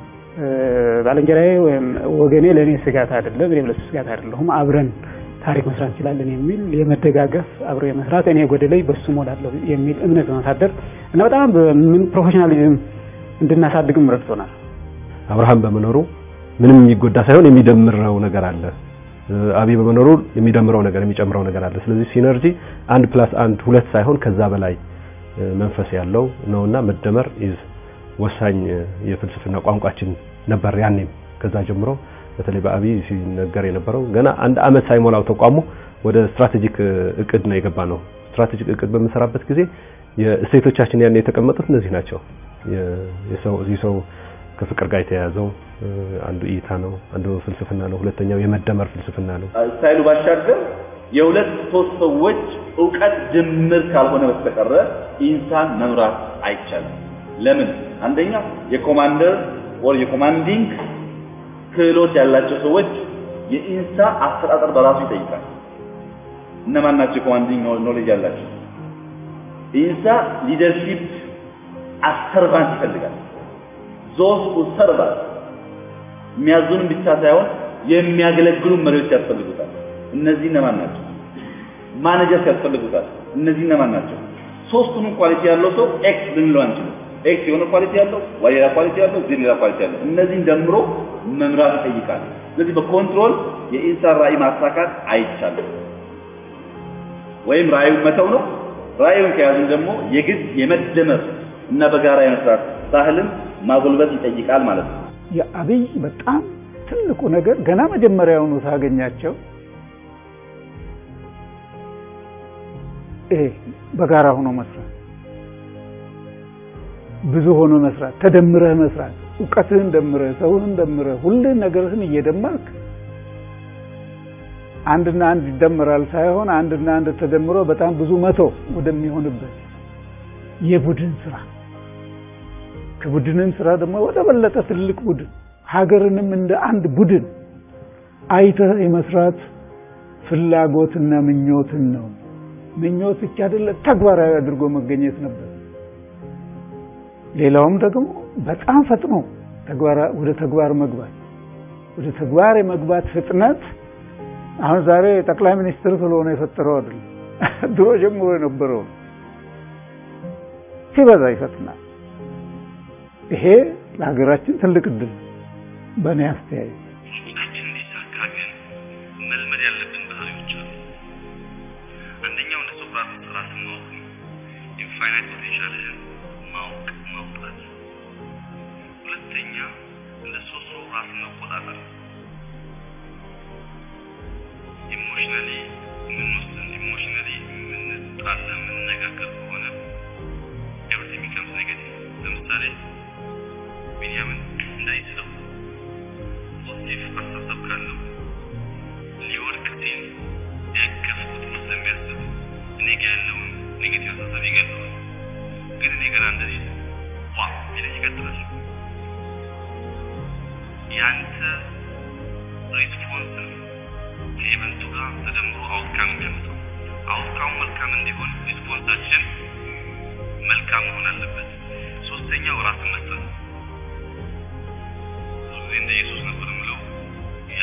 ባልንጀራዬ ወይም ወገኔ ለእኔ ስጋት አይደለም፣ እኔም ለሱ ስጋት አይደለሁም። አብረን ታሪክ መስራት እንችላለን የሚል የመደጋገፍ አብሮ የመስራት እኔ ጎደለኝ በሱ ሞላለሁ የሚል እምነት በማሳደር እና በጣም ምን ፕሮፌሽናሊዝም እንድናሳድግም ረድቶናል። አብርሃም በመኖሩ ምንም የሚጎዳ ሳይሆን የሚደምረው ነገር አለ። አብይ በመኖሩ የሚደምረው ነገር የሚጨምረው ነገር አለ። ስለዚህ ሲነርጂ አንድ ፕላስ አንድ ሁለት ሳይሆን ከዛ በላይ መንፈስ ያለው ነውና መደመር ኢዝ ወሳኝ የፍልስፍና ቋንቋችን ነበር ያኔም። ከዛ ጀምሮ በተለይ በአብይ ሲነገር የነበረው ገና አንድ አመት ሳይሞላው ተቋሙ ወደ ስትራቴጂክ እቅድ ነው የገባ ነው። ስትራቴጂክ እቅድ በምሰራበት ጊዜ የእሴቶቻችን ያን የተቀመጡት እነዚህ ናቸው። የሰው እዚህ ሰው ከፍቅር ጋር የተያያዘው አንዱ እይታ ነው፣ አንዱ ፍልስፍና ነው፣ ሁለተኛው የመደመር ፍልስፍና ነው። ስታይሉ ባሻገር የሁለት ሶስት ሰዎች እውቀት ድምር ካልሆነ በስተቀረ ኢንሳን መምራት አይቻልም። ለምን? አንደኛ የኮማንደር ወር የኮማንዲንግ ክህሎት ያላቸው ሰዎች የኢንሳ አስተዳደር በራሱ ይጠይቃል። እነማን ናቸው የኮማንዲንግ ኖሌጅ ያላቸው? ኢንሳ ሊደርሺፕ አሰርቫንት ይፈልጋል። ዞስ ሰርቫንት የሚያዙንም ብቻ ሳይሆን የሚያገለግሉ መሪዎች ያስፈልጉታል። እነዚህ እነማን ናቸው? ማኔጀርስ ያስፈልጉታል። እነዚህ እነማን ናቸው? ሶስቱንም ኳሊቲ ያለው ሰው ኤክስ ልንለው አንችልም። ኤክስ የሆነ ኳሊቲ ያለው፣ ዋይ ሌላ ኳሊቲ ያለው፣ ዜድ ሌላ ኳሊቲ ያለው፣ እነዚህን ደምሮ መምራት ይጠይቃል። ስለዚህ በኮንትሮል የኢንሳን ራዕይ ማሳካት አይቻልም። ወይም ራዕዩን መተው ነው። ራዕዩን ከያዝን ደግሞ የግድ የመደመር እና በጋራ የመስራት ባህልን ማጎልበት ይጠይቃል ማለት ነው። የአብይ በጣም ትልቁ ነገር ገና መጀመሪያውኑ ሳገኛቸው ይሄ በጋራ ሆኖ መስራት፣ ብዙ ሆኖ መስራት፣ ተደምረህ መስራት፣ እውቀትህን ደምረህ፣ ሰውህን ደምረህ፣ ሁሉን ነገርህን እየደመርክ አንድና አንድ ይደመራል ሳይሆን አንድና አንድ ተደምሮ በጣም ብዙ መቶ ወደሚሆንበት የቡድን ስራ ከቡድንን ስራ ደግሞ ወደ በለጠ ትልቅ ቡድን ሀገርንም እንደ አንድ ቡድን አይተህ የመስራት ፍላጎትና ምኞትን ነው። ምኞት ብቻ አይደለ፣ ተግባራዊ አድርጎ መገኘት ነበር። ሌላውም ደግሞ በጣም ፈጥኖ ወደ ተግባር መግባት ወደ ተግባር የመግባት ፍጥነት አሁን ዛሬ ጠቅላይ ሚኒስትር ስለሆነ የፈጠረው አይደለም፣ ድሮ ጀምሮ የነበረው ሲበዛ ይፈጥናል። ይሄ ለሀገራችን ትልቅ እድል በእኔ አስተያየት። ውጤታችን እንዲሳካ ግን መልመድ ያለብን ባህሪዎች አሉ። አንደኛው እንደ ሶቅራጥስ ራስን ማወቅ ነው። ኢንፋይናይት ፖቴንሻልህን ማወቅ ማውጣት። ሁለተኛ እንደ ሶስሮ ራስን መቆጣጠር። ኢሞሽናሊ የምንወስን ኢሞሽናሊ የምንጣላ የምንነጋገር ከሆነ ኤቭሪቲንግ ቢከምስ ኔጌቲቭ። ለምሳሌ ቢንያምን እንዳይስለው ፖዚቲቭ አስተሳሰብ ካለው ሊወድቅ ሲል ያቀፍኩት ስለሚያስብ እኔ ጋ ያለውን ኔጌቲቭ አስተሳሰብ ይገለዋል። ግን እኔ ገና እንደዚህ ዋ ይለኝ ይቀጥላል። ያንተ ሪስፖንስ ነው ከኢቨንቱ ጋር ተደምሮ አውትካም የሚያመጣው። አውትካሙ መልካም እንዲሆን ሪስፖንሳችን መልካም መሆን አለበት። ሶስተኛው ራስን መስጠት ብዙ ጊዜ እንደ ኢየሱስ ነበር የምለው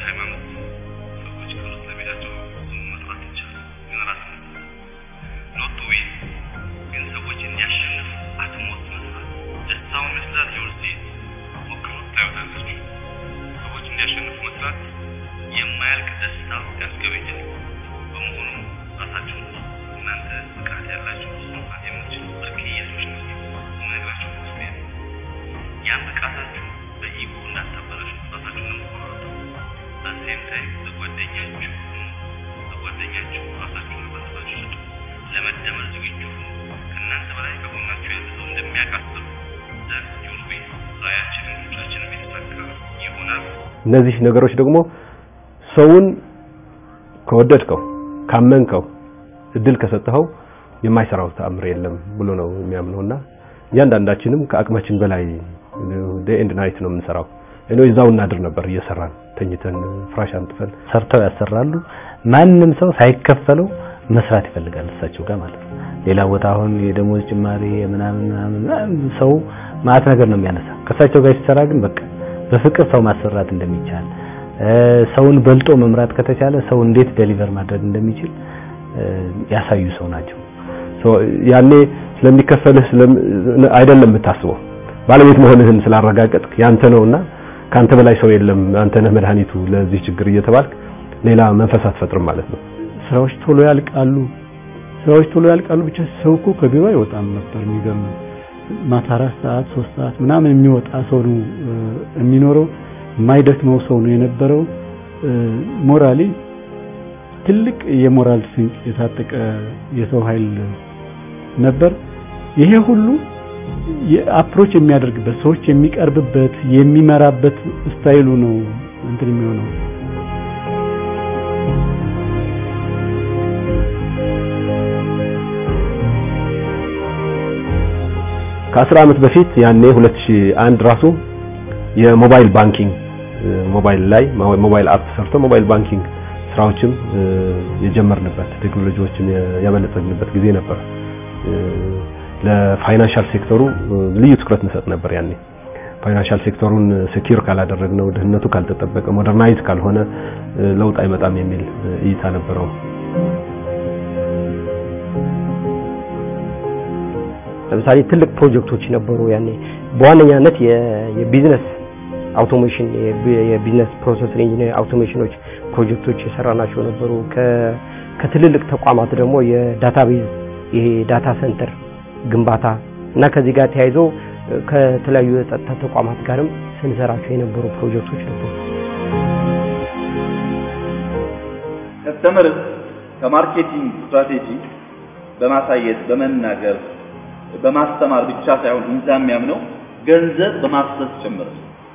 የሃይማኖት ሰዎች ክብር ስለሚላቸው ስም መጥራት ይቻላል። ግን ራስ ኖት ቱ ዊን ግን ሰዎች እንዲያሸንፉ አትሞት መስራት ደስታውን ይመስላል ዩርሲ ሞክሩት ታዩታላችሁ። ሰዎች እንዲያሸንፉ መስራት የማያልቅ ደስታ ያስገበኛል። በመሆኑ ራሳችሁን እናንተ ብቃት ያላችሁ መስራት የምትችሉ ብርቅዬ ሰዎች ናቸው። የምነግራችሁ ምስሌ ነው። ያን ብቃታችሁ በኢጎ እንዳታበላሹ ራሳችሁን ለመቆራረጥ በሴም ታይም ለጓደኛችሁ ለጓደኛችሁ ራሳችሁን በራሳችሁ ስጡ። ለመደመር ዝግጁ ሁኑ። ከእናንተ በላይ ከጎናችሁ ያለ ሰው እንደሚያቃጥሉ ዘን ዩል ዊን ራዕያችንን ልጆቻችንን የተሳካ ይሆናል። እነዚህ ነገሮች ደግሞ ሰውን ከወደድከው ካመንከው እድል ከሰጠኸው የማይሰራው ተአምር የለም ብሎ ነው የሚያምነውና እያንዳንዳችንም ከአቅማችን በላይ ዴይ ኤንድ ናይት ነው የምንሰራው። እኔ እዛው እናድር ነበር እየሰራን ተኝተን ፍራሽ አንጥፈን ሰርተው ያሰራሉ። ማንም ሰው ሳይከፈለው መስራት ይፈልጋል እሳቸው ጋር ማለት ነው። ሌላ ቦታ አሁን የደሞዝ ጭማሪ ምናምን ምናምን ሰው ማት ነገር ነው የሚያነሳ። ከእሳቸው ጋር ሲሰራ ግን በቃ በፍቅር ሰው ማሰራት እንደሚቻል ሰውን በልጦ መምራት ከተቻለ ሰው እንዴት ዴሊቨር ማድረግ እንደሚችል ያሳዩ ሰው ናቸው። ያኔ ስለሚከፈልህ አይደለም የምታስበው ባለቤት መሆንህን ስላረጋገጥክ ያንተ ነውና ካንተ በላይ ሰው የለም አንተ ነህ መድኃኒቱ ለዚህ ችግር እየተባልክ ሌላ መንፈስ አትፈጥርም ማለት ነው። ስራዎች ቶሎ ያልቃሉ። ስራዎች ቶሎ ያልቃሉ ብቻ ሰው እኮ ከቢሮ አይወጣም ነበር። የሚገርም ማታ አራት ሰዓት ሶስት ሰዓት ምናምን የሚወጣ ሰው ነው የሚኖረው። የማይደክመው ሰው ነው የነበረው። ሞራሊ ትልቅ የሞራል ስንቅ የታጠቀ የሰው ኃይል ነበር። ይሄ ሁሉ አፕሮች የሚያደርግበት ሰዎች የሚቀርብበት የሚመራበት ስታይሉ ነው እንትን የሚሆነው። ከአስር ዓመት በፊት ያኔ 2001 ራሱ የሞባይል ባንኪንግ ሞባይል ላይ ሞባይል አፕ ሰርቶ ሞባይል ባንኪንግ ስራዎችም የጀመርንበት ቴክኖሎጂዎችን ያበለጸግንበት ጊዜ ነበር። ለፋይናንሻል ሴክተሩ ልዩ ትኩረት እንሰጥ ነበር ያኔ። ፋይናንሻል ሴክተሩን ሴኪር ካላደረግነው፣ ደህንነቱ ካልተጠበቀ፣ ሞደርናይዝ ካልሆነ ለውጥ አይመጣም የሚል እይታ ነበረው። ለምሳሌ ትልቅ ፕሮጀክቶች ነበሩ ያኔ በዋነኛነት የቢዝነስ አውቶሜሽን የቢዝነስ ፕሮሰስ ኢንጂነር አውቶሜሽኖች ፕሮጀክቶች የሰራናቸው ነበሩ። ከትልልቅ ተቋማት ደግሞ የዳታቤዝ ይሄ ዳታ ሴንተር ግንባታ እና ከዚህ ጋር ተያይዞ ከተለያዩ የጸጥታ ተቋማት ጋርም ስንሰራቸው የነበሩ ፕሮጀክቶች ነበሩ። ከስተመር ከማርኬቲንግ ስትራቴጂ በማሳየት በመናገር በማስተማር ብቻ ሳይሆን ኢንሳ የሚያምነው ገንዘብ በማፍሰስ ጭምር።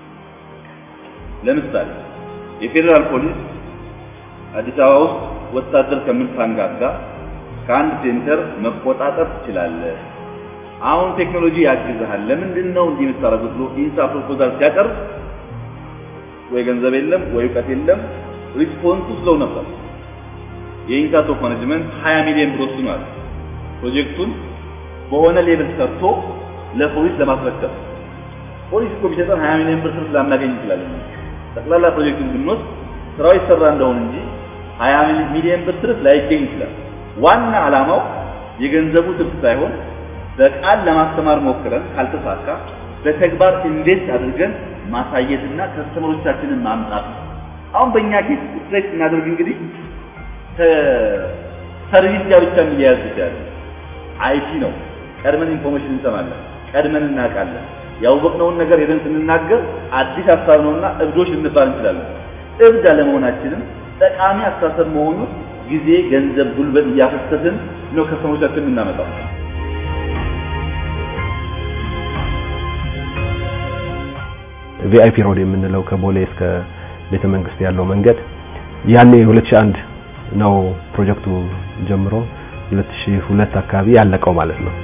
ለምሳሌ የፌዴራል ፖሊስ አዲስ አበባ ውስጥ ወታደር ከምታንጋጋ ከአንድ ሴንተር መቆጣጠር ትችላለህ። አሁን ቴክኖሎጂ ያግዝሃል። ለምንድን ነው እንዲህ የምታደርጉት ብሎ ኢንሳ ፕሮፖዛል ሲያቀርብ ወይ ገንዘብ የለም ወይ እውቀት የለም። ሪስፖንሱ ስለው ነበር። የኢንሳ ቶፕ ማኔጅመንት 20 ሚሊዮን ብር ወስኗል። ፕሮጀክቱን በሆነ ሌብል ሰርቶ ለፖሊስ ለማስረከብ ፖሊስ እኮ ቢሰጠን 20 ሚሊዮን ብር ስርፍ ላናገኝ እንችላለን። ጠቅላላ ፕሮጀክቱን ብንወስድ ስራው ይሰራ እንደሆነ እንጂ 20 ሚሊዮን ብር ስርፍ ላይገኝ ይችላል። ዋና ዓላማው የገንዘቡ ትርፍ ሳይሆን በቃል ለማስተማር ሞክረን ካልተሳካ በተግባር እንዴት አድርገን ማሳየትና ከስተመሮቻችንን ማምጣት ነው። አሁን በእኛ ኬስ ስትሬት እናደርግ እንግዲህ ከሰርቪስ ጋር ብቻ የሚያያዝ ይችላል። አይቲ ነው። ቀድመን ኢንፎርሜሽን እንሰማለን፣ ቀድመን እናውቃለን። ያወቅነውን ነገር ሄደን ስንናገር አዲስ ሀሳብ ነውና እብዶች ልንባል እንችላለን። እብድ አለመሆናችንም ጠቃሚ አስተሳሰብ መሆኑን ጊዜ፣ ገንዘብ፣ ጉልበት እያፈሰስን ነው ከስተመሮቻችን የምናመጣው። ቪአይፒ ሮድ የምንለው ከቦሌ እስከ ቤተ መንግስት ያለው መንገድ ያኔ 2001 ነው ፕሮጀክቱ ጀምሮ 2002 አካባቢ ያለቀው ማለት ነው።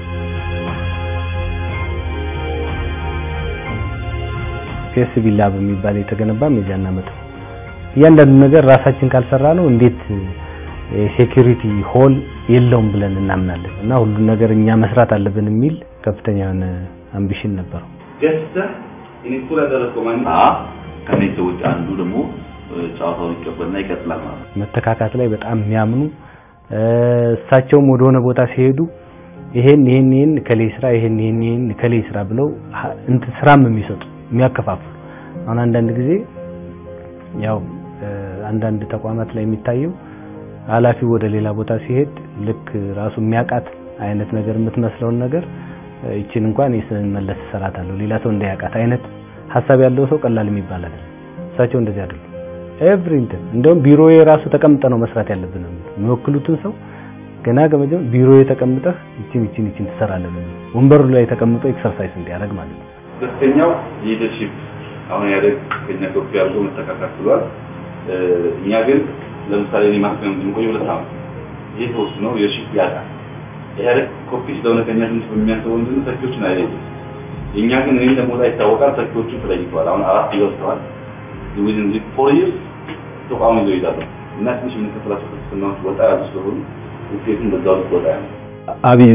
ፒኤስቢ ላብ የሚባል የተገነባም የዚያን ዓመት ነው። እያንዳንዱ ነገር ራሳችን ካልሰራ ነው እንዴት ሴኩሪቲ ሆል የለውም ብለን እናምናለን እና ሁሉን ነገር እኛ መስራት አለብን የሚል ከፍተኛ የሆነ አምቢሽን ነበረው። ገዝተህ ኢንስቶል ያደረግከው ማን ከኔ ሰዎች አንዱ ደግሞ ጨዋታውን ይቀበልና ይቀጥላል ማለት ነው። መተካካት ላይ በጣም የሚያምኑ እሳቸውም ወደሆነ ቦታ ሲሄዱ ይሄን ይሄን ይሄን ከሌ ስራ ይሄን ይሄን ይሄን ከሌ ስራ ብለው እንት ስራም የሚሰጡ የሚያከፋፍሉ አሁን አንዳንድ ጊዜ ያው አንዳንድ ተቋማት ላይ የሚታየው ኃላፊው ወደ ሌላ ቦታ ሲሄድ ልክ ራሱ የሚያውቃት አይነት ነገር የምትመስለውን ነገር ይችን እንኳን ስንመለስ እሰራታለሁ ሌላ ሰው እንዳያውቃት አይነት ሀሳብ ያለው ሰው ቀላል የሚባል አይደለም። እሳቸው እንደዚህ አይደሉም። ኤቭሪንትን እንደውም ቢሮዬ ራሱ ተቀምጠ ነው መስራት ያለብን ነው የሚወክሉትን ሰው ገና ከመጀመር ቢሮዬ ተቀምጠህ ይችን ይችን ይችን ትሰራለህ ነው ወንበሩ ላይ ተቀምጦ ኤክሰርሳይዝ እንዲያደርግ ማለት ነው። ሁለተኛው ሊደርሺፕ አሁን ያደግ ከኛ ከፍ ያለው መተካካት ብሏል። እኛ ግን ለምሳሌ እኔ ማክሲመም የምቆየው ሁለት ዓመት ይሄ ተወስኖ ሊደርሺፕ ያጣል። ኢህአዴግ ኮፒ ስለሆነ ከኛ ትንሽ በሚያስበው ምንድን ነው ተኪዎችን አይለይም። የእኛ ግን እኔ ለሞታ ይታወቃል። ተኪዎቹ ተለይተዋል። አሁን አራት ይወስደዋል። ዊዝን ዚ ፎር ይርስ ተቋሙ ይዘው ይዛሉ እና ትንሽ የምንከፍላቸው ክርስትናዎች ወጣ ያሉ ስለሆኑ ውጤቱን በዛው ልክ ወጣ ያለ አብይ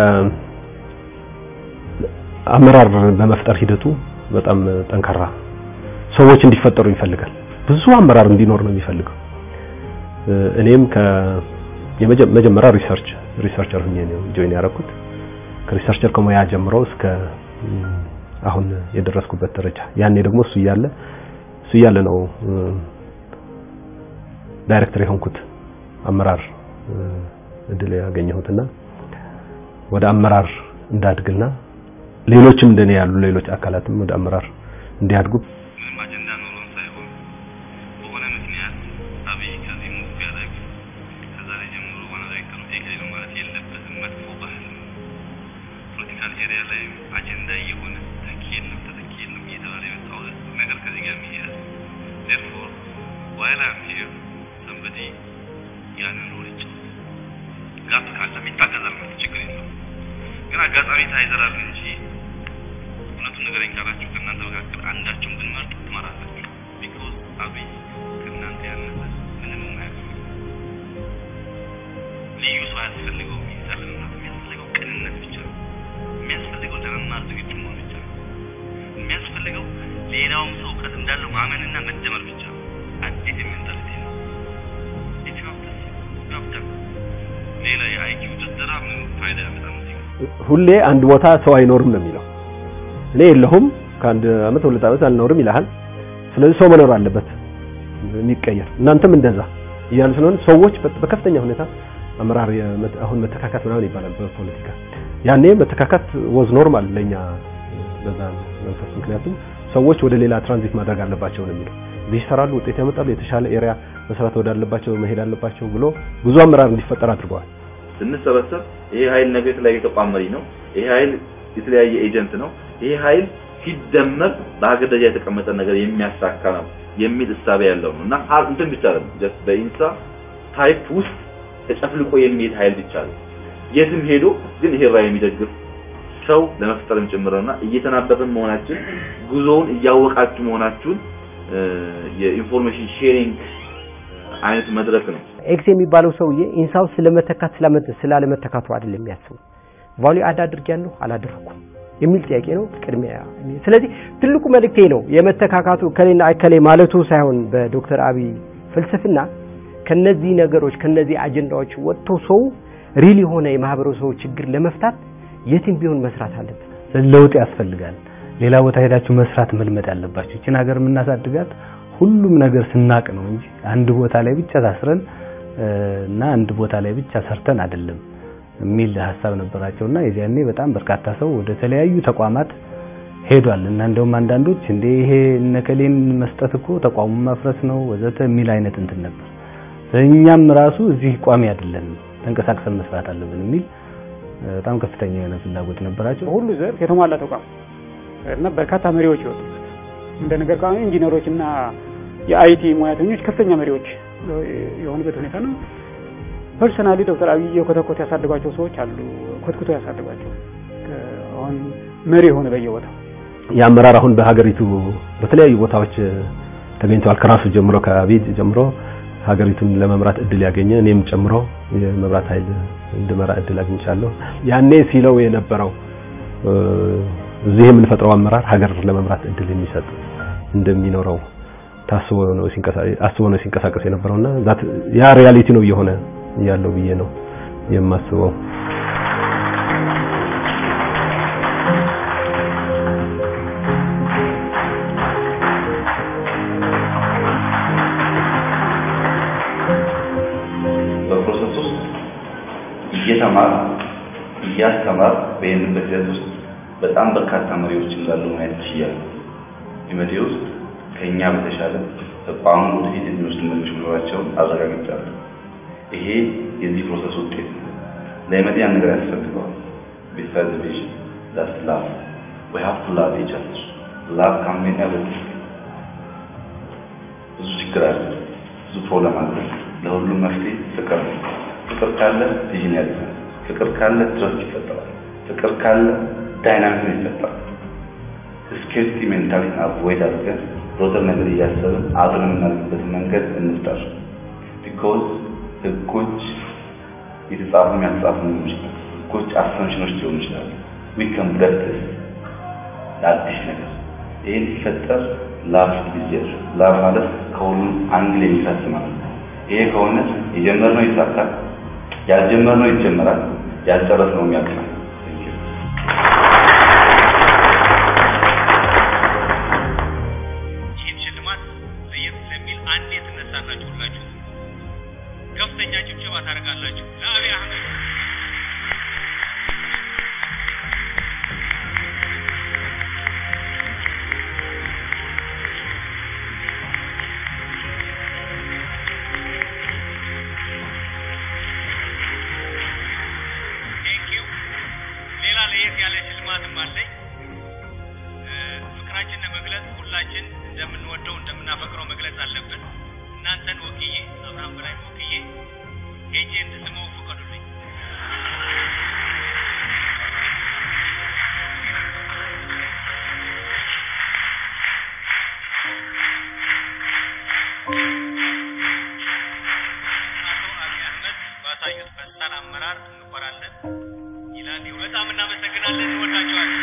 አመራር በመፍጠር ሂደቱ በጣም ጠንካራ ሰዎች እንዲፈጠሩ ይፈልጋል። ብዙ አመራር እንዲኖር ነው የሚፈልገው። እኔም ከመጀመሪያ ሪሰርች ሪሰርቸር ሆኜ ነው ጆይን ያደረኩት። ከሪሰርቸር ከሙያ ጀምሮ እስከ አሁን የደረስኩበት ደረጃ ያኔ ደግሞ እሱ እያለ እሱ እያለ ነው ዳይሬክተር የሆንኩት አመራር እድል ያገኘሁትና ወደ አመራር እንዳድግና ሌሎችም እንደኔ ያሉ ሌሎች አካላትም ወደ አመራር እንዲያድጉ ምንም አጀንዳ ኖሮን ሳይሆን በሆነ ምክንያት አብይ ከዚህ ሙቭ ቢያደርግ ከዛሬ ጀምሮ ዋና ዳይሬክተሩ ኤግሪ ነው ማለት የለበትም። መጥፎ ባህል ነው። ፖለቲካል ኤሪያ ላይ አጀንዳ እየሆነ ተኪ የለም ተተኪ የለም እየተባለ የመጣው ነገር ከዚህ ጋር የሚሄድ ዴርፎር ዋይል አም ሂር ሰምበዲ ያንን ሮል ይጫወት ጋፕ ካለም ይታገዛል ማለት ችግር የለውም። ግን አጋጣሚ ታይዘራል እንጂ እውነቱን ንገረኝ ካላችሁ ከእናንተ መካከል አንዳችሁን ብንመርጥ ትመራላችሁ። ቢኮዝ አብይ ከእናንተ ያነሰ ምንም የማያውቅ ልዩ ሰው አያስፈልገውም። ይታለንናት የሚያስፈልገው ቅንነት ብቻ ነው። የሚያስፈልገው ለመማር ዝግጁ መሆን ብቻ ነው። የሚያስፈልገው ሌላውም ሰው እውቀት እንዳለው ማመንና መደመር ብቻ ነው። አዲስ የሜንታሊቲ ነው። ኢትዮጵያ ዶክተር ሌላ የአይኪው ድርደራ ምን ፋይዳ ያመጣል? እዚህ ጋር ሁሌ አንድ ቦታ ሰው አይኖርም ነው የሚለው። እኔ የለሁም ከአንድ አመት ሁለት አመት አልኖርም ይልሃል። ስለዚህ ሰው መኖር አለበት የሚቀየር እናንተም እንደዛ እያሉ ስለሆነ ሰዎች በከፍተኛ ሁኔታ አመራር አሁን መተካካት ምናምን ይባላል በፖለቲካ ያኔ መተካካት ወዝ ኖርማል ለኛ በዛ መንፈስ ምክንያቱም ሰዎች ወደ ሌላ ትራንዚት ማድረግ አለባቸው ነው የሚለው እዚህ ይሰራሉ ውጤት ያመጣሉ የተሻለ ኤሪያ መስራት ወዳለባቸው መሄድ አለባቸው ብሎ ብዙ አመራር እንዲፈጠር አድርገዋል ስንሰበሰብ ይሄ ኃይል ነገ የተለያየ ተቋም መሪ ነው። ይሄ ኃይል የተለያየ ኤጀንት ነው። ይሄ ኃይል ሲደመር በሀገር ደረጃ የተቀመጠ ነገር የሚያሳካ ነው የሚል እሳቤ ያለው ነው እና እንትን ብቻ አይደለም ጀስት በኢንሳ ታይፕ ውስጥ ተጨፍልቆ የሚሄድ ኃይል ብቻ ነው። የትም ሄዶ ግን ይሄ ራዕይ የሚደግፍ ሰው ለመፍጠርም ጭምርና እየተናበብን መሆናችን ጉዞውን እያወቃችሁ መሆናችሁን የኢንፎርሜሽን ሼሪንግ አይነት መድረክ ነው። ኤክስ የሚባለው ሰውዬ ኢንሳው ስለመተካት ስላለመተካቱ አይደለም የሚያስበው ቫልዩ አድ አድርጊያለሁ አላደረኩም የሚል ጥያቄ ነው ቅድሚያ። ስለዚህ ትልቁ መልእክቴ ነው የመተካካቱ ከሌና እከሌ ማለቱ ሳይሆን በዶክተር አብይ ፍልስፍና ከነዚህ ነገሮች ከነዚህ አጀንዳዎች ወጥቶ ሰው ሪል የሆነ የማህበረሰቡ ችግር ለመፍታት የትም ቢሆን መስራት አለበት። ለውጥ ያስፈልጋል። ሌላ ቦታ ሄዳችሁ መስራት መልመድ ያለባችሁ። ይችን ሀገር የምናሳድጋት ሁሉም ነገር ስናቅ ነው እንጂ አንድ ቦታ ላይ ብቻ ታስረን እና አንድ ቦታ ላይ ብቻ ሰርተን አይደለም የሚል ሀሳብ ነበራቸውና የዚያኔ በጣም በርካታ ሰው ወደ ተለያዩ ተቋማት ሄዷል እና እንደውም አንዳንዶች እንደ ይሄ እነከሌን መስጠት እኮ ተቋሙን ማፍረስ ነው ወዘተ የሚል አይነት እንትን ነበር። እኛም ራሱ እዚህ ቋሚ አይደለም ተንቀሳቅሰን መስራት አለብን የሚል በጣም ከፍተኛ የሆነ ፍላጎት ነበራቸው። ሁሉ ዘርፍ የተሟላ ተቋም እና በርካታ መሪዎች ይወጡበት እንደ ነገር ከሆነ ኢንጂነሮች እና የአይቲ ሙያተኞች ከፍተኛ መሪዎች የሆኑበት ሁኔታ ነው። ፐርሰናሊ ዶክተር አብይ የኮተኮት ያሳደጓቸው ሰዎች አሉ። ኮትኩቶ ያሳደጓቸው አሁን መሪ የሆነ በየቦታው የአመራር አሁን በሀገሪቱ በተለያዩ ቦታዎች ተገኝተዋል። ከራሱ ጀምሮ ከአብይ ጀምሮ ሀገሪቱን ለመምራት እድል ያገኘ እኔም ጨምሮ የመብራት ኃይል እንድመራ እድል አግኝቻለሁ። ያኔ ሲለው የነበረው እዚህ የምንፈጥረው አመራር ሀገር ለመምራት እድል የሚሰጥ እንደሚኖረው ታስቦ ነው ሲንቀሳቀስ አስቦ ነው ሲንቀሳቀስ የነበረውና ዛት ያ ሪያሊቲ ነው እየሆነ ያለው ብዬ ነው የማስበው። በፕሮሰስ ውስጥ እየተማር እያስተማር በሄንበት ሂደት ውስጥ በጣም በርካታ መሪዎች እንዳሉ ማየት ችያለሁ። ኢመቴ ውስጥ ከኛ በተሻለ ተቋሙ ወደፊት የሚወስድ መሪዎች መኖራቸውን አረጋግጫለሁ። ይሄ የዚህ ፕሮሰስ ውጤት ነው። ለኢመቴ ያን ነገር ያስፈልገዋል። ቢሳይድ ቪዥን ዳትስ ላቭ ዊ ሃቭ ቱ ላቭ ኢች አዘር ላቭ ካን ሜክ ኤቭሪቲንግ። ብዙ ችግር አለ፣ ብዙ ፕሮብለም አለ። ለሁሉም መፍትሄ ፍቅር ነው። ፍቅር ካለ ቪዥን ያድጋል። ፍቅር ካለ ትረስት ይፈጠራል። ፍቅር ካለ ዳይናሚዝም ይፈጠራል። ስኬርቲ ሜንታሊቲን አቮይድ አድርገን ሮተር ነገር እያሰብን አብረን የምናልፍበትን መንገድ እንፍጠር። ቢኮዝ ህጎች የተጻፉ ያልተጻፉ ሊሆኑ ይችላል። ህጎች አሰምሽኖች ሊሆኑ ይችላሉ። ዊ ካን ብረት ለአዲስ ነገር ይህን ሲፈጠር ላቭ ጊዜር ላቭ ማለት ከሁሉም አንግል የሚፈስ ማለት ነው። ይሄ ከሆነ የጀመርነው ይሳካል፣ ያልጀመርነው ይጀመራል፣ ያልጨረስነው ያልቃል። ይህን ሽልማት ለየት ስለሚል አንዴ ትነሳላችሁ ሁላችሁ ከፍተኛ ጭብጨባ ታደርጋላችሁ ለአብይ አህመድ። ቴንኪው። ሌላ ለየት ያለ ሽልማትም አለኝ። ፍቅራችን ለመግለጽ ሁላችን እንደምንወደው እንደምናፈቅረው መግለጽ አለብን። እናንተን ወክዬ አብርሃም በላይ ወክዬ ሄጄ እንድስመው ፍቀዱልኝ። አቶ አብይ አህመድ ባሳዩት ፈጣን አመራር እንኮራለን ይላል። በጣም እናመሰግናለን። እንወዳቸዋለን።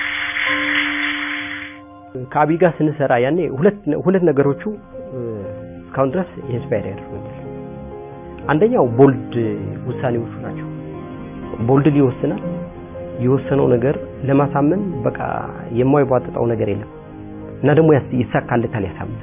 ከአብይ ጋር ስንሰራ ያኔ ሁለት ሁለት ነገሮቹ እስካሁን ድረስ ኢንስፓየር ያደርጉኛል። አንደኛው ቦልድ ውሳኔዎቹ ናቸው። ቦልድ ይወስናል። የወሰነው ነገር ለማሳመን በቃ የማይቧጥጠው ነገር የለም እና ደግሞ ያስ- ይሳካለታል፣ ያሳምናል።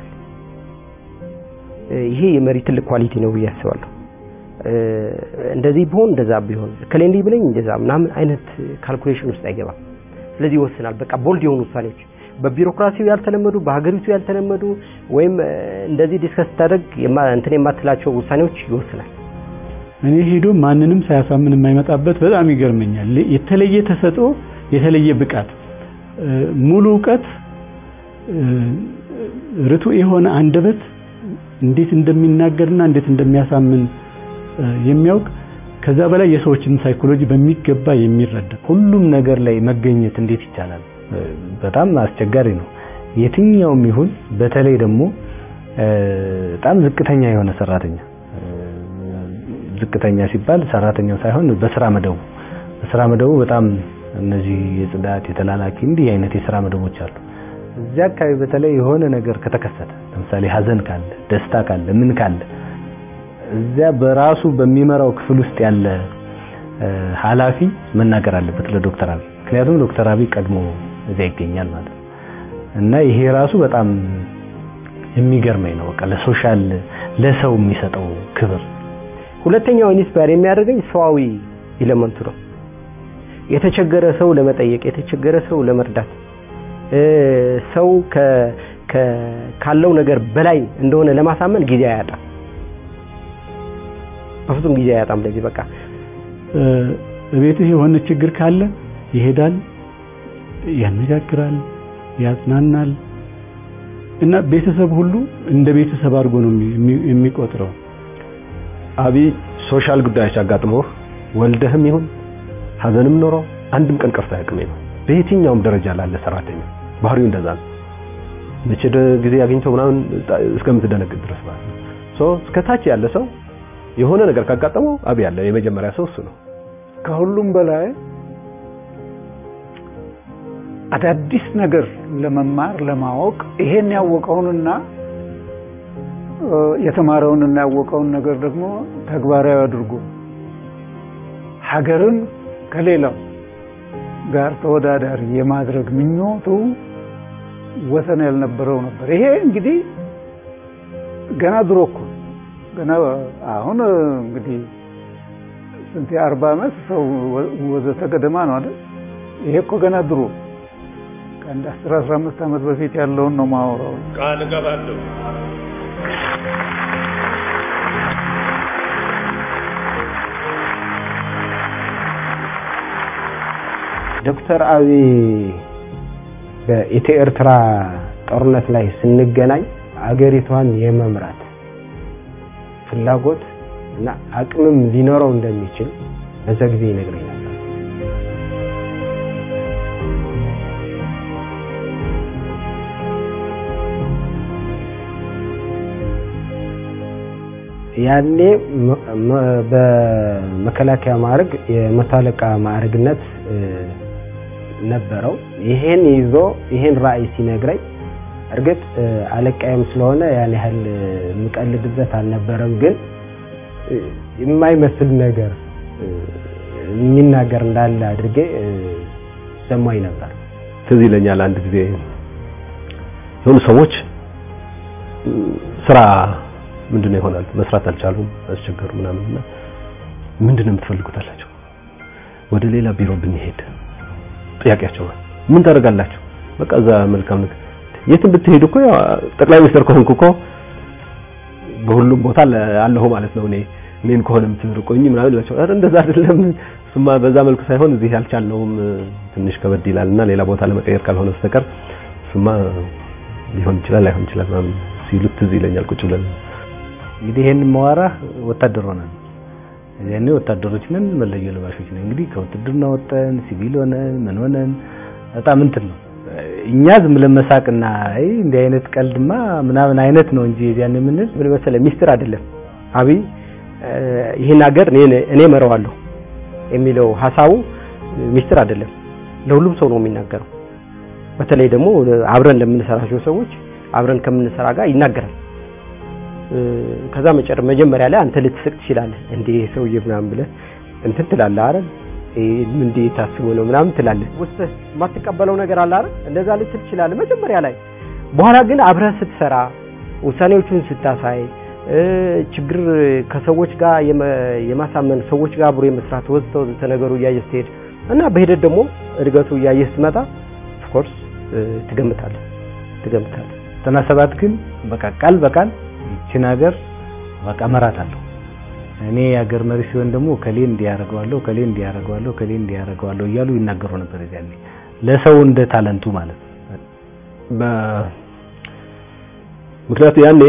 ይሄ የመሪ ትልቅ ኳሊቲ ነው ብዬ አስባለሁ። እንደዚህ ቢሆን እንደዛ ቢሆን ከሌ እንዲህ ብለኝ እንደዛ ምናምን አይነት ካልኩሌሽን ውስጥ አይገባም። ስለዚህ ይወስናል። በቃ ቦልድ የሆኑ ውሳኔዎች በቢሮክራሲው ያልተለመዱ በሀገሪቱ ያልተለመዱ ወይም እ፣ እንደዚህ ዲስከስ ስታደርግ የማ- እንትን የማትላቸው ውሳኔዎች ይወስናል። እኔ ሄዶ ማንንም ሳያሳምን የማይመጣበት በጣም ይገርመኛል። የተለየ ተሰጥኦ፣ የተለየ ብቃት፣ እ፣ ሙሉ እውቀት፣ እ፣ ርቱዕ የሆነ አንደበት እንዴት እንደሚናገርና እንዴት እንደሚያሳምን እ፣ የሚያውቅ ከዛ በላይ የሰዎችን ሳይኮሎጂ በሚገባ የሚረዳ ሁሉም ነገር ላይ መገኘት እንዴት ይቻላል? እ፣ በጣም አስቸጋሪ ነው። የትኛውም ይሁን በተለይ ደግሞ እ፣ በጣም ዝቅተኛ የሆነ ሰራተኛ እ፣ ዝቅተኛ ሲባል ሰራተኛው ሳይሆን በስራ መደቡ በስራ መደቡ በጣም እነዚህ የጽዳት የተላላኪ እንዲህ አይነት የስራ መደቦች አሉ። እዚያ አካባቢ በተለይ የሆነ ነገር ከተከሰተ ለምሳሌ ሀዘን ካለ፣ ደስታ ካለ፣ ምን ካለ እዚያ በራሱ በሚመራው ክፍል ውስጥ ያለ እ፣ ኃላፊ መናገር አለበት ለዶክተር አብይ ምክንያቱም ዶክተር አብይ ቀድሞ እዚያ ይገኛል ማለት ነው እና ይሄ ራሱ በጣም የሚገርመኝ ነው። በቃ ለሶሻል ለሰው የሚሰጠው ክብር ሁለተኛው ኢንስፓየር የሚያደርገኝ ሰዋዊ ኤሌመንቱ ነው። የተቸገረ ሰው ለመጠየቅ፣ የተቸገረ ሰው ለመርዳት እ፣ ሰው ከ ከ- ካለው ነገር በላይ እንደሆነ ለማሳመን ጊዜ አያጣም። በፍጹም ጊዜ አያጣም። ለዚህ በቃ እ፣ ቤትህ የሆነ ችግር ካለ ይሄዳል፣ ያነጋግራል፣ ያጽናናል እና ቤተሰብ ሁሉ እንደ ቤተሰብ አድርጎ ነው የሚ- የሚ- የሚቆጥረው። አብይ ሶሻል ጉዳዮች አጋጥሞህ ወልደህም ይሁን ሀዘንም ኖሮ አንድም ቀን ቀርቶ አያውቅም ነው በየትኛውም ደረጃ ላለ ሰራተኛ ባህሪው እንደዛ ነው። መቼ ደ- ጊዜ አግኝተው ምናምን ጣ- እስከምትደነግጥ ድረስ ማለት ነው። ሶ እስከታች ያለ ሰው የሆነ ነገር ካጋጠመው አብይ ያለ የመጀመሪያ ሰው እሱ ነው። ከሁሉም በላይ አዳዲስ ነገር ለመማር ለማወቅ ይሄን ያወቀውንና የተማረውን እና ያወቀውን ነገር ደግሞ ተግባራዊ አድርጎ ሀገርን ከሌላው ጋር ተወዳዳሪ የማድረግ ምኞቱ ወሰን ያልነበረው ነበር። ይሄ እንግዲህ ገና ድሮ እኮ ገና አሁን እንግዲህ ስንት የአርባ ዓመት ሰው ወዘተ ገደማ ነው አይደል? ይሄ እኮ ገና ድሮ ከአንድ አስር አስራ አምስት ዓመት በፊት ያለውን ነው ማወራው። ቃል እገባለሁ። ዶክተር አብይ በኢትዮ ኤርትራ ጦርነት ላይ ስንገናኝ አገሪቷን የመምራት ፍላጎት እና አቅምም ሊኖረው እንደሚችል በዛ ጊዜ ይነግረኝ ነበር። ያኔ በመከላከያ ማዕረግ የመቶ አለቃ ማዕረግነት ነበረው። ይሄን ይዞ ይሄን ራዕይ ሲነግረኝ እርግጥ አለቃዬም ስለሆነ ያን ያህል የምቀልድበት አልነበረም፣ ግን የማይመስል ነገር የሚናገር እንዳለ አድርጌ ሰማኝ ነበር። ትዝ ይለኛል አንድ ጊዜ የሆኑ ሰዎች ስራ ምንድነው ይሆናል መስራት አልቻሉም፣ አስቸገሩ ምናምን እና ምንድነው የምትፈልጉት አላቸው። ወደ ሌላ ቢሮ ብንሄድ ጥያቄያቸው ምን ታደርጋላችሁ? በቃ እዛ መልካም ነገር የትም ብትሄዱ እኮ ያው ጠቅላይ ሚኒስትር ከሆንኩ እኮ በሁሉም ቦታ አለሁ ማለት ነው። እኔ እኔን ከሆነ የምትርቆኝ ምናምን ይላቸው። ኧረ እንደዛ አይደለም፣ እሱማ በዛ መልኩ ሳይሆን እዚህ ያልቻልነውም ትንሽ ከበድ ይላልና ሌላ ቦታ ለመቀየር ካልሆነ በስተቀር እሱማ ሊሆን ይችላል ላይሆን ይችላል ምናምን ሲሉት ትዝ ይለኛል ቁጭ ብለን እንግዲህ ይሄን ማዋራህ ወታደር ሆነን ያኔ ወታደሮች ነን፣ መለዮ ለባሾች ነን። እንግዲህ ከውትድርና ወጠን ሲቪል ሆነን ምን ሆነን በጣም እንትን ነው። እኛ ዝም ብለን መሳቅና አይ እንዲህ አይነት ቀልድማ ምናምን አይነት ነው እንጂ ያን የምንል ምን መሰለህ ሚስጥር አይደለም። አብይ ይህን ሀገር እኔ እኔ እመራዋለሁ የሚለው ሀሳቡ ሚስጥር አይደለም። ለሁሉም ሰው ነው የሚናገረው። በተለይ ደግሞ አብረን ለምንሰራቸው ሰዎች አብረን ከምንሰራ ጋር ይናገራል። ከዛ መጨረ መጀመሪያ ላይ አንተ ልትስቅ ትችላለህ። እንዴ ሰውዬ ምናምን ብለህ እንትን ትላለህ አይደል? እንዴ ታስቦ ነው ምናምን ትላለህ። ውስጥ የማትቀበለው ነገር አለ አይደል? እንደዛ ልትል ትችላለህ መጀመሪያ ላይ። በኋላ ግን አብረህ ስትሰራ ውሳኔዎቹን ስታሳይ ችግር ከሰዎች ጋር የማሳመን ሰዎች ጋር አብሮ የመስራት ወዘተ ወዘተ ነገሩ እያየህ ስትሄድ እና በሂደት ደግሞ እድገቱ እያየህ ስትመጣ ኦፍኮርስ ትገምታለህ ትገምታለህ። ዘጠና ሰባት ግን በቃ ቃል በቃል ይችን ሀገር በቃ እመራታለሁ እኔ የሀገር መሪ ሲሆን ደግሞ ከሌ እንዲያደርገዋለሁ ከሌ እንዲያደርገዋለሁ ከሌ እንዲያደርገዋለሁ እያሉ ይናገሩ ነበር። ያኔ ለሰው እንደ ታለንቱ ማለት ነው። ምክንያቱ ያኔ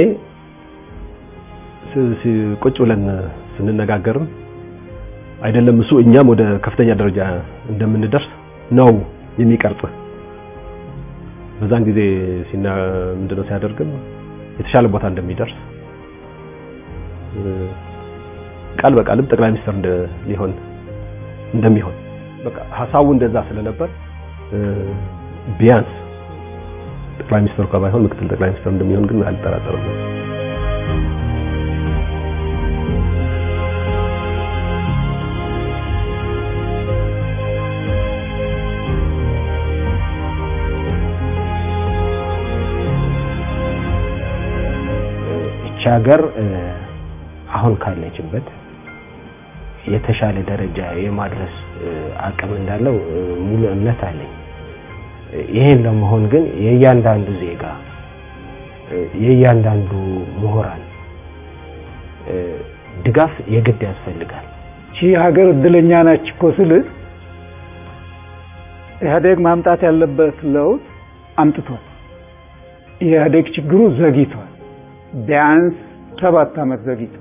ቁጭ ብለን ስንነጋገርም አይደለም እሱ እኛም ወደ ከፍተኛ ደረጃ እንደምንደርስ ነው የሚቀርጽ። በዛን ጊዜ ሲና ምንድነው ሲያደርግም የተሻለ ቦታ እንደሚደርስ ቃል በቃልም ጠቅላይ ሚኒስትር ሊሆን እንደሚሆን በቃ ሀሳቡ እንደዛ ስለነበር ቢያንስ ጠቅላይ ሚኒስትሩ ከባይሆን ምክትል ጠቅላይ ሚኒስትር እንደሚሆን ግን አልጠራጠርም። ይቺ ሀገር አሁን ካለችበት የተሻለ ደረጃ የማድረስ አቅም እንዳለው ሙሉ እምነት አለኝ። ይሄን ለመሆን ግን የእያንዳንዱ ዜጋ የእያንዳንዱ ምሁራን ድጋፍ የግድ ያስፈልጋል። ይቺ ሀገር እድለኛ ናች እኮ ስልህ ኢህአዴግ ማምጣት ያለበት ለውጥ አምጥቷል። የኢህአዴግ ችግሩ ዘግይቷል። ቢያንስ ሰባት ዓመት ዘግይቷል።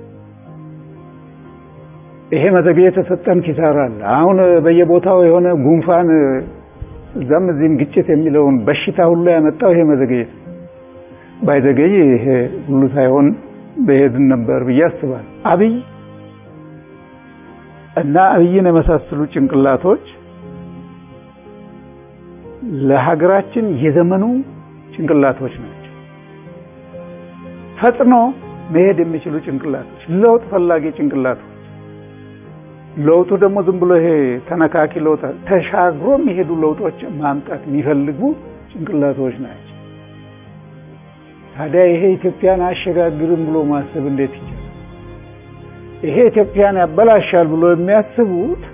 ይሄ መዘግየት የተሰጠን ኪሳራ አለ። አሁን በየቦታው የሆነ ጉንፋን እዛም እዚህም ግጭት የሚለውን በሽታ ሁሉ ያመጣው ይሄ መዘግየት ባይዘገይ ይሄ ሁሉ ሳይሆን በሄድን ነበር ብዬ አስባለሁ። አብይ እና አብይን የመሳሰሉ ጭንቅላቶች ለሀገራችን የዘመኑ ጭንቅላቶች ናቸው። ፈጥኖ መሄድ የሚችሉ ጭንቅላቶች፣ ለውጥ ፈላጊ ጭንቅላቶች። ለውጡ ደግሞ ዝም ብሎ ይሄ ተነካኪ ለውጥ ተሻግሮ የሚሄዱ ለውጦች ማምጣት የሚፈልጉ ጭንቅላቶች ናቸው። ታዲያ ይሄ ኢትዮጵያን አያሸጋግርም ብሎ ማሰብ እንዴት ይቻላል? ይሄ ኢትዮጵያን ያበላሻል ብሎ የሚያስቡት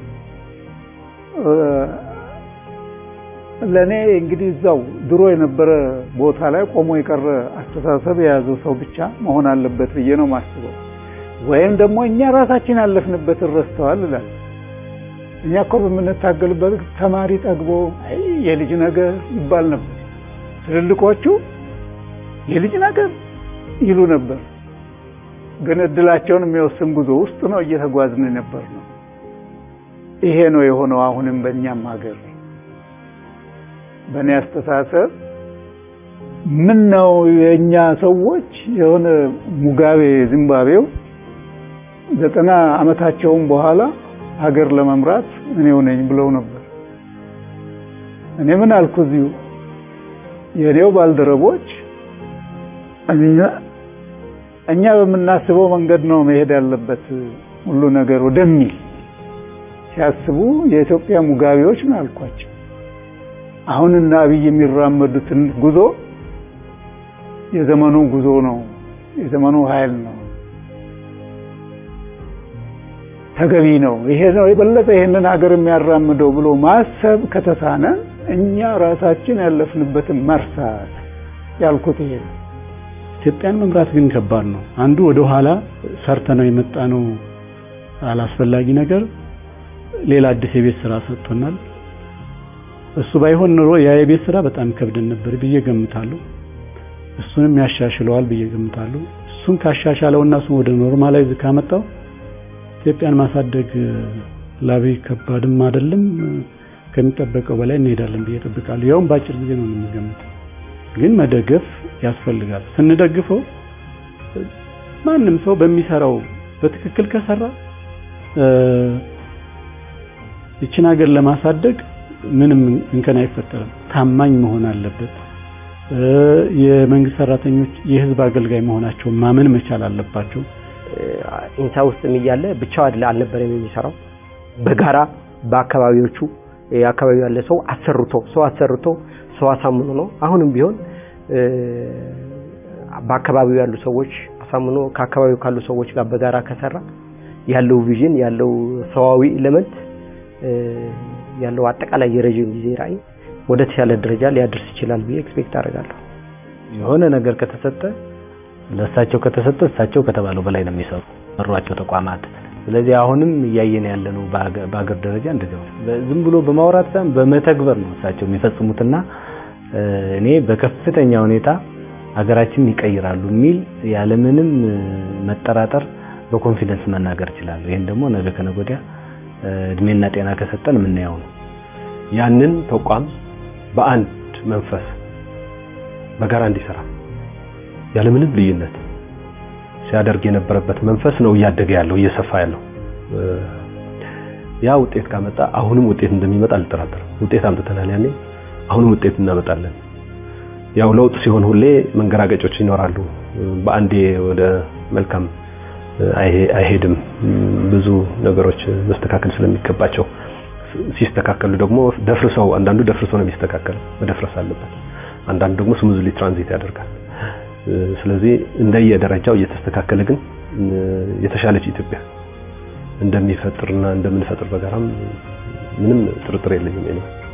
ለእኔ እንግዲህ እዛው ድሮ የነበረ ቦታ ላይ ቆሞ የቀረ አስተሳሰብ የያዘው ሰው ብቻ መሆን አለበት ብዬ ነው ማስበው። ወይም ደግሞ እኛ ራሳችን ያለፍንበትን ረስተዋል እላለሁ። እኛ እኮ በምንታገልበት ተማሪ ጠግቦ አይ የልጅ ነገር ይባል ነበር። ትልልቆቹ የልጅ ነገር ይሉ ነበር። ግን እድላቸውን የሚወስን ጉዞ ውስጥ ነው እየተጓዝን ነበር ነው። ይሄ ነው የሆነው አሁንም በእኛም ሀገር በእኔ አስተሳሰብ ምን ነው የእኛ ሰዎች የሆነ ሙጋቤ ዚምባብዌው ዘጠና ዓመታቸውን በኋላ ሀገር ለመምራት እኔው ነኝ ብለው ነበር። እኔ ምን አልኩ እዚሁ የእኔው ባልደረቦች እኛ እኛ በምናስበው መንገድ ነው መሄድ ያለበት ሁሉ ነገር ወደሚል ሲያስቡ የኢትዮጵያ ሙጋቤዎች ነው አልኳቸው። አሁንና አብይ የሚራመዱትን ጉዞ የዘመኑ ጉዞ ነው፣ የዘመኑ ኃይል ነው፣ ተገቢ ነው፣ ይሄ ነው የበለጠ ይሄንን ሀገር የሚያራምደው ብሎ ማሰብ ከተሳነ እኛ ራሳችን ያለፍንበትን መርሳት ያልኩት ይሄ ነው። ኢትዮጵያን መምራት ግን ከባድ ነው። አንዱ ወደ ኋላ ሰርተ ነው የመጣ ነው አላስፈላጊ ነገር ሌላ አዲስ የቤት ስራ ሰጥቶናል። እሱ ባይሆን ኑሮ ያ የቤት ስራ በጣም ከብደን ነበር ብዬ ገምታለሁ። እሱንም ያሻሽለዋል ብዬ ገምታለሁ። እሱን ካሻሻለውና እሱን ወደ ኖርማላይዝ ካመጣው ኢትዮጵያን ማሳደግ ላብይ ከባድም አይደለም፣ ከሚጠበቀው በላይ እንሄዳለን ብዬ እጠብቃለሁ። ያውም በአጭር ጊዜ ነው የምገምተው። ግን መደገፍ ያስፈልጋል። ስንደግፈው ማንም ሰው በሚሰራው በትክክል ከሰራ ይችን ሀገር ለማሳደግ ምንም እንከን አይፈጠርም። ታማኝ መሆን አለበት። የመንግስት ሰራተኞች የህዝብ አገልጋይ መሆናቸውን ማመን መቻል አለባቸው። ኢንሳ ውስጥም እያለ ብቻው አይደለ አልነበረም የሚሰራው በጋራ በአካባቢዎቹ የአካባቢው ያለ ሰው አሰርቶ ሰው አሰርቶ ሰው አሳምኖ ነው። አሁንም ቢሆን በአካባቢው ያሉ ሰዎች አሳምኖ ከአካባቢው ካሉ ሰዎች ጋር በጋራ ከሰራ ያለው ቪዥን ያለው ሰዋዊ ኤሌመንት ያለው አጠቃላይ የረጅም ጊዜ ራዕይ ወደ ተሻለ ደረጃ ሊያደርስ ይችላል ብዬ ኤክስፔክት አደርጋለሁ። የሆነ ነገር ከተሰጠ ለእሳቸው ከተሰጠ እሳቸው ከተባለው በላይ ነው የሚሰሩ መሯቸው ተቋማት። ስለዚህ አሁንም እያየን ያለ ነው በአገር ደረጃ እንደዚህ ዝም ብሎ በማውራት ሳይሆን በመተግበር ነው እሳቸው የሚፈጽሙትና እኔ በከፍተኛ ሁኔታ ሀገራችንን ይቀይራሉ የሚል ያለምንም መጠራጠር በኮንፊደንስ መናገር እችላለሁ። ይህን ደግሞ ነገ ከነገ ወዲያ እድሜና ጤና ከሰጠን የምናየው ነው። ያንን ተቋም በአንድ መንፈስ በጋራ እንዲሰራ ያለምንም ልዩነት ሲያደርግ የነበረበት መንፈስ ነው እያደገ ያለው እየሰፋ ያለው። ያ ውጤት ካመጣ አሁንም ውጤት እንደሚመጣ አልጠራጠርም። ውጤት አምጥተናል ያኔ፣ አሁንም ውጤት እናመጣለን። ያው ለውጥ ሲሆን ሁሌ መንገራገጮች ይኖራሉ። በአንዴ ወደ መልካም አይሄድም። ብዙ ነገሮች መስተካከል ስለሚገባቸው ሲስተካከሉ ደግሞ ደፍርሰው አንዳንዱ ደፍርሰው ነው የሚስተካከለው፣ መደፍረስ አለበት። አንዳንዱ ደግሞ ስሙዝሊ ትራንዚት ያደርጋል። ስለዚህ እንደየደረጃው እየተስተካከለ ግን የተሻለች ኢትዮጵያ እንደሚፈጥርና እንደምንፈጥር በጋራም ምንም ጥርጥር የለኝም።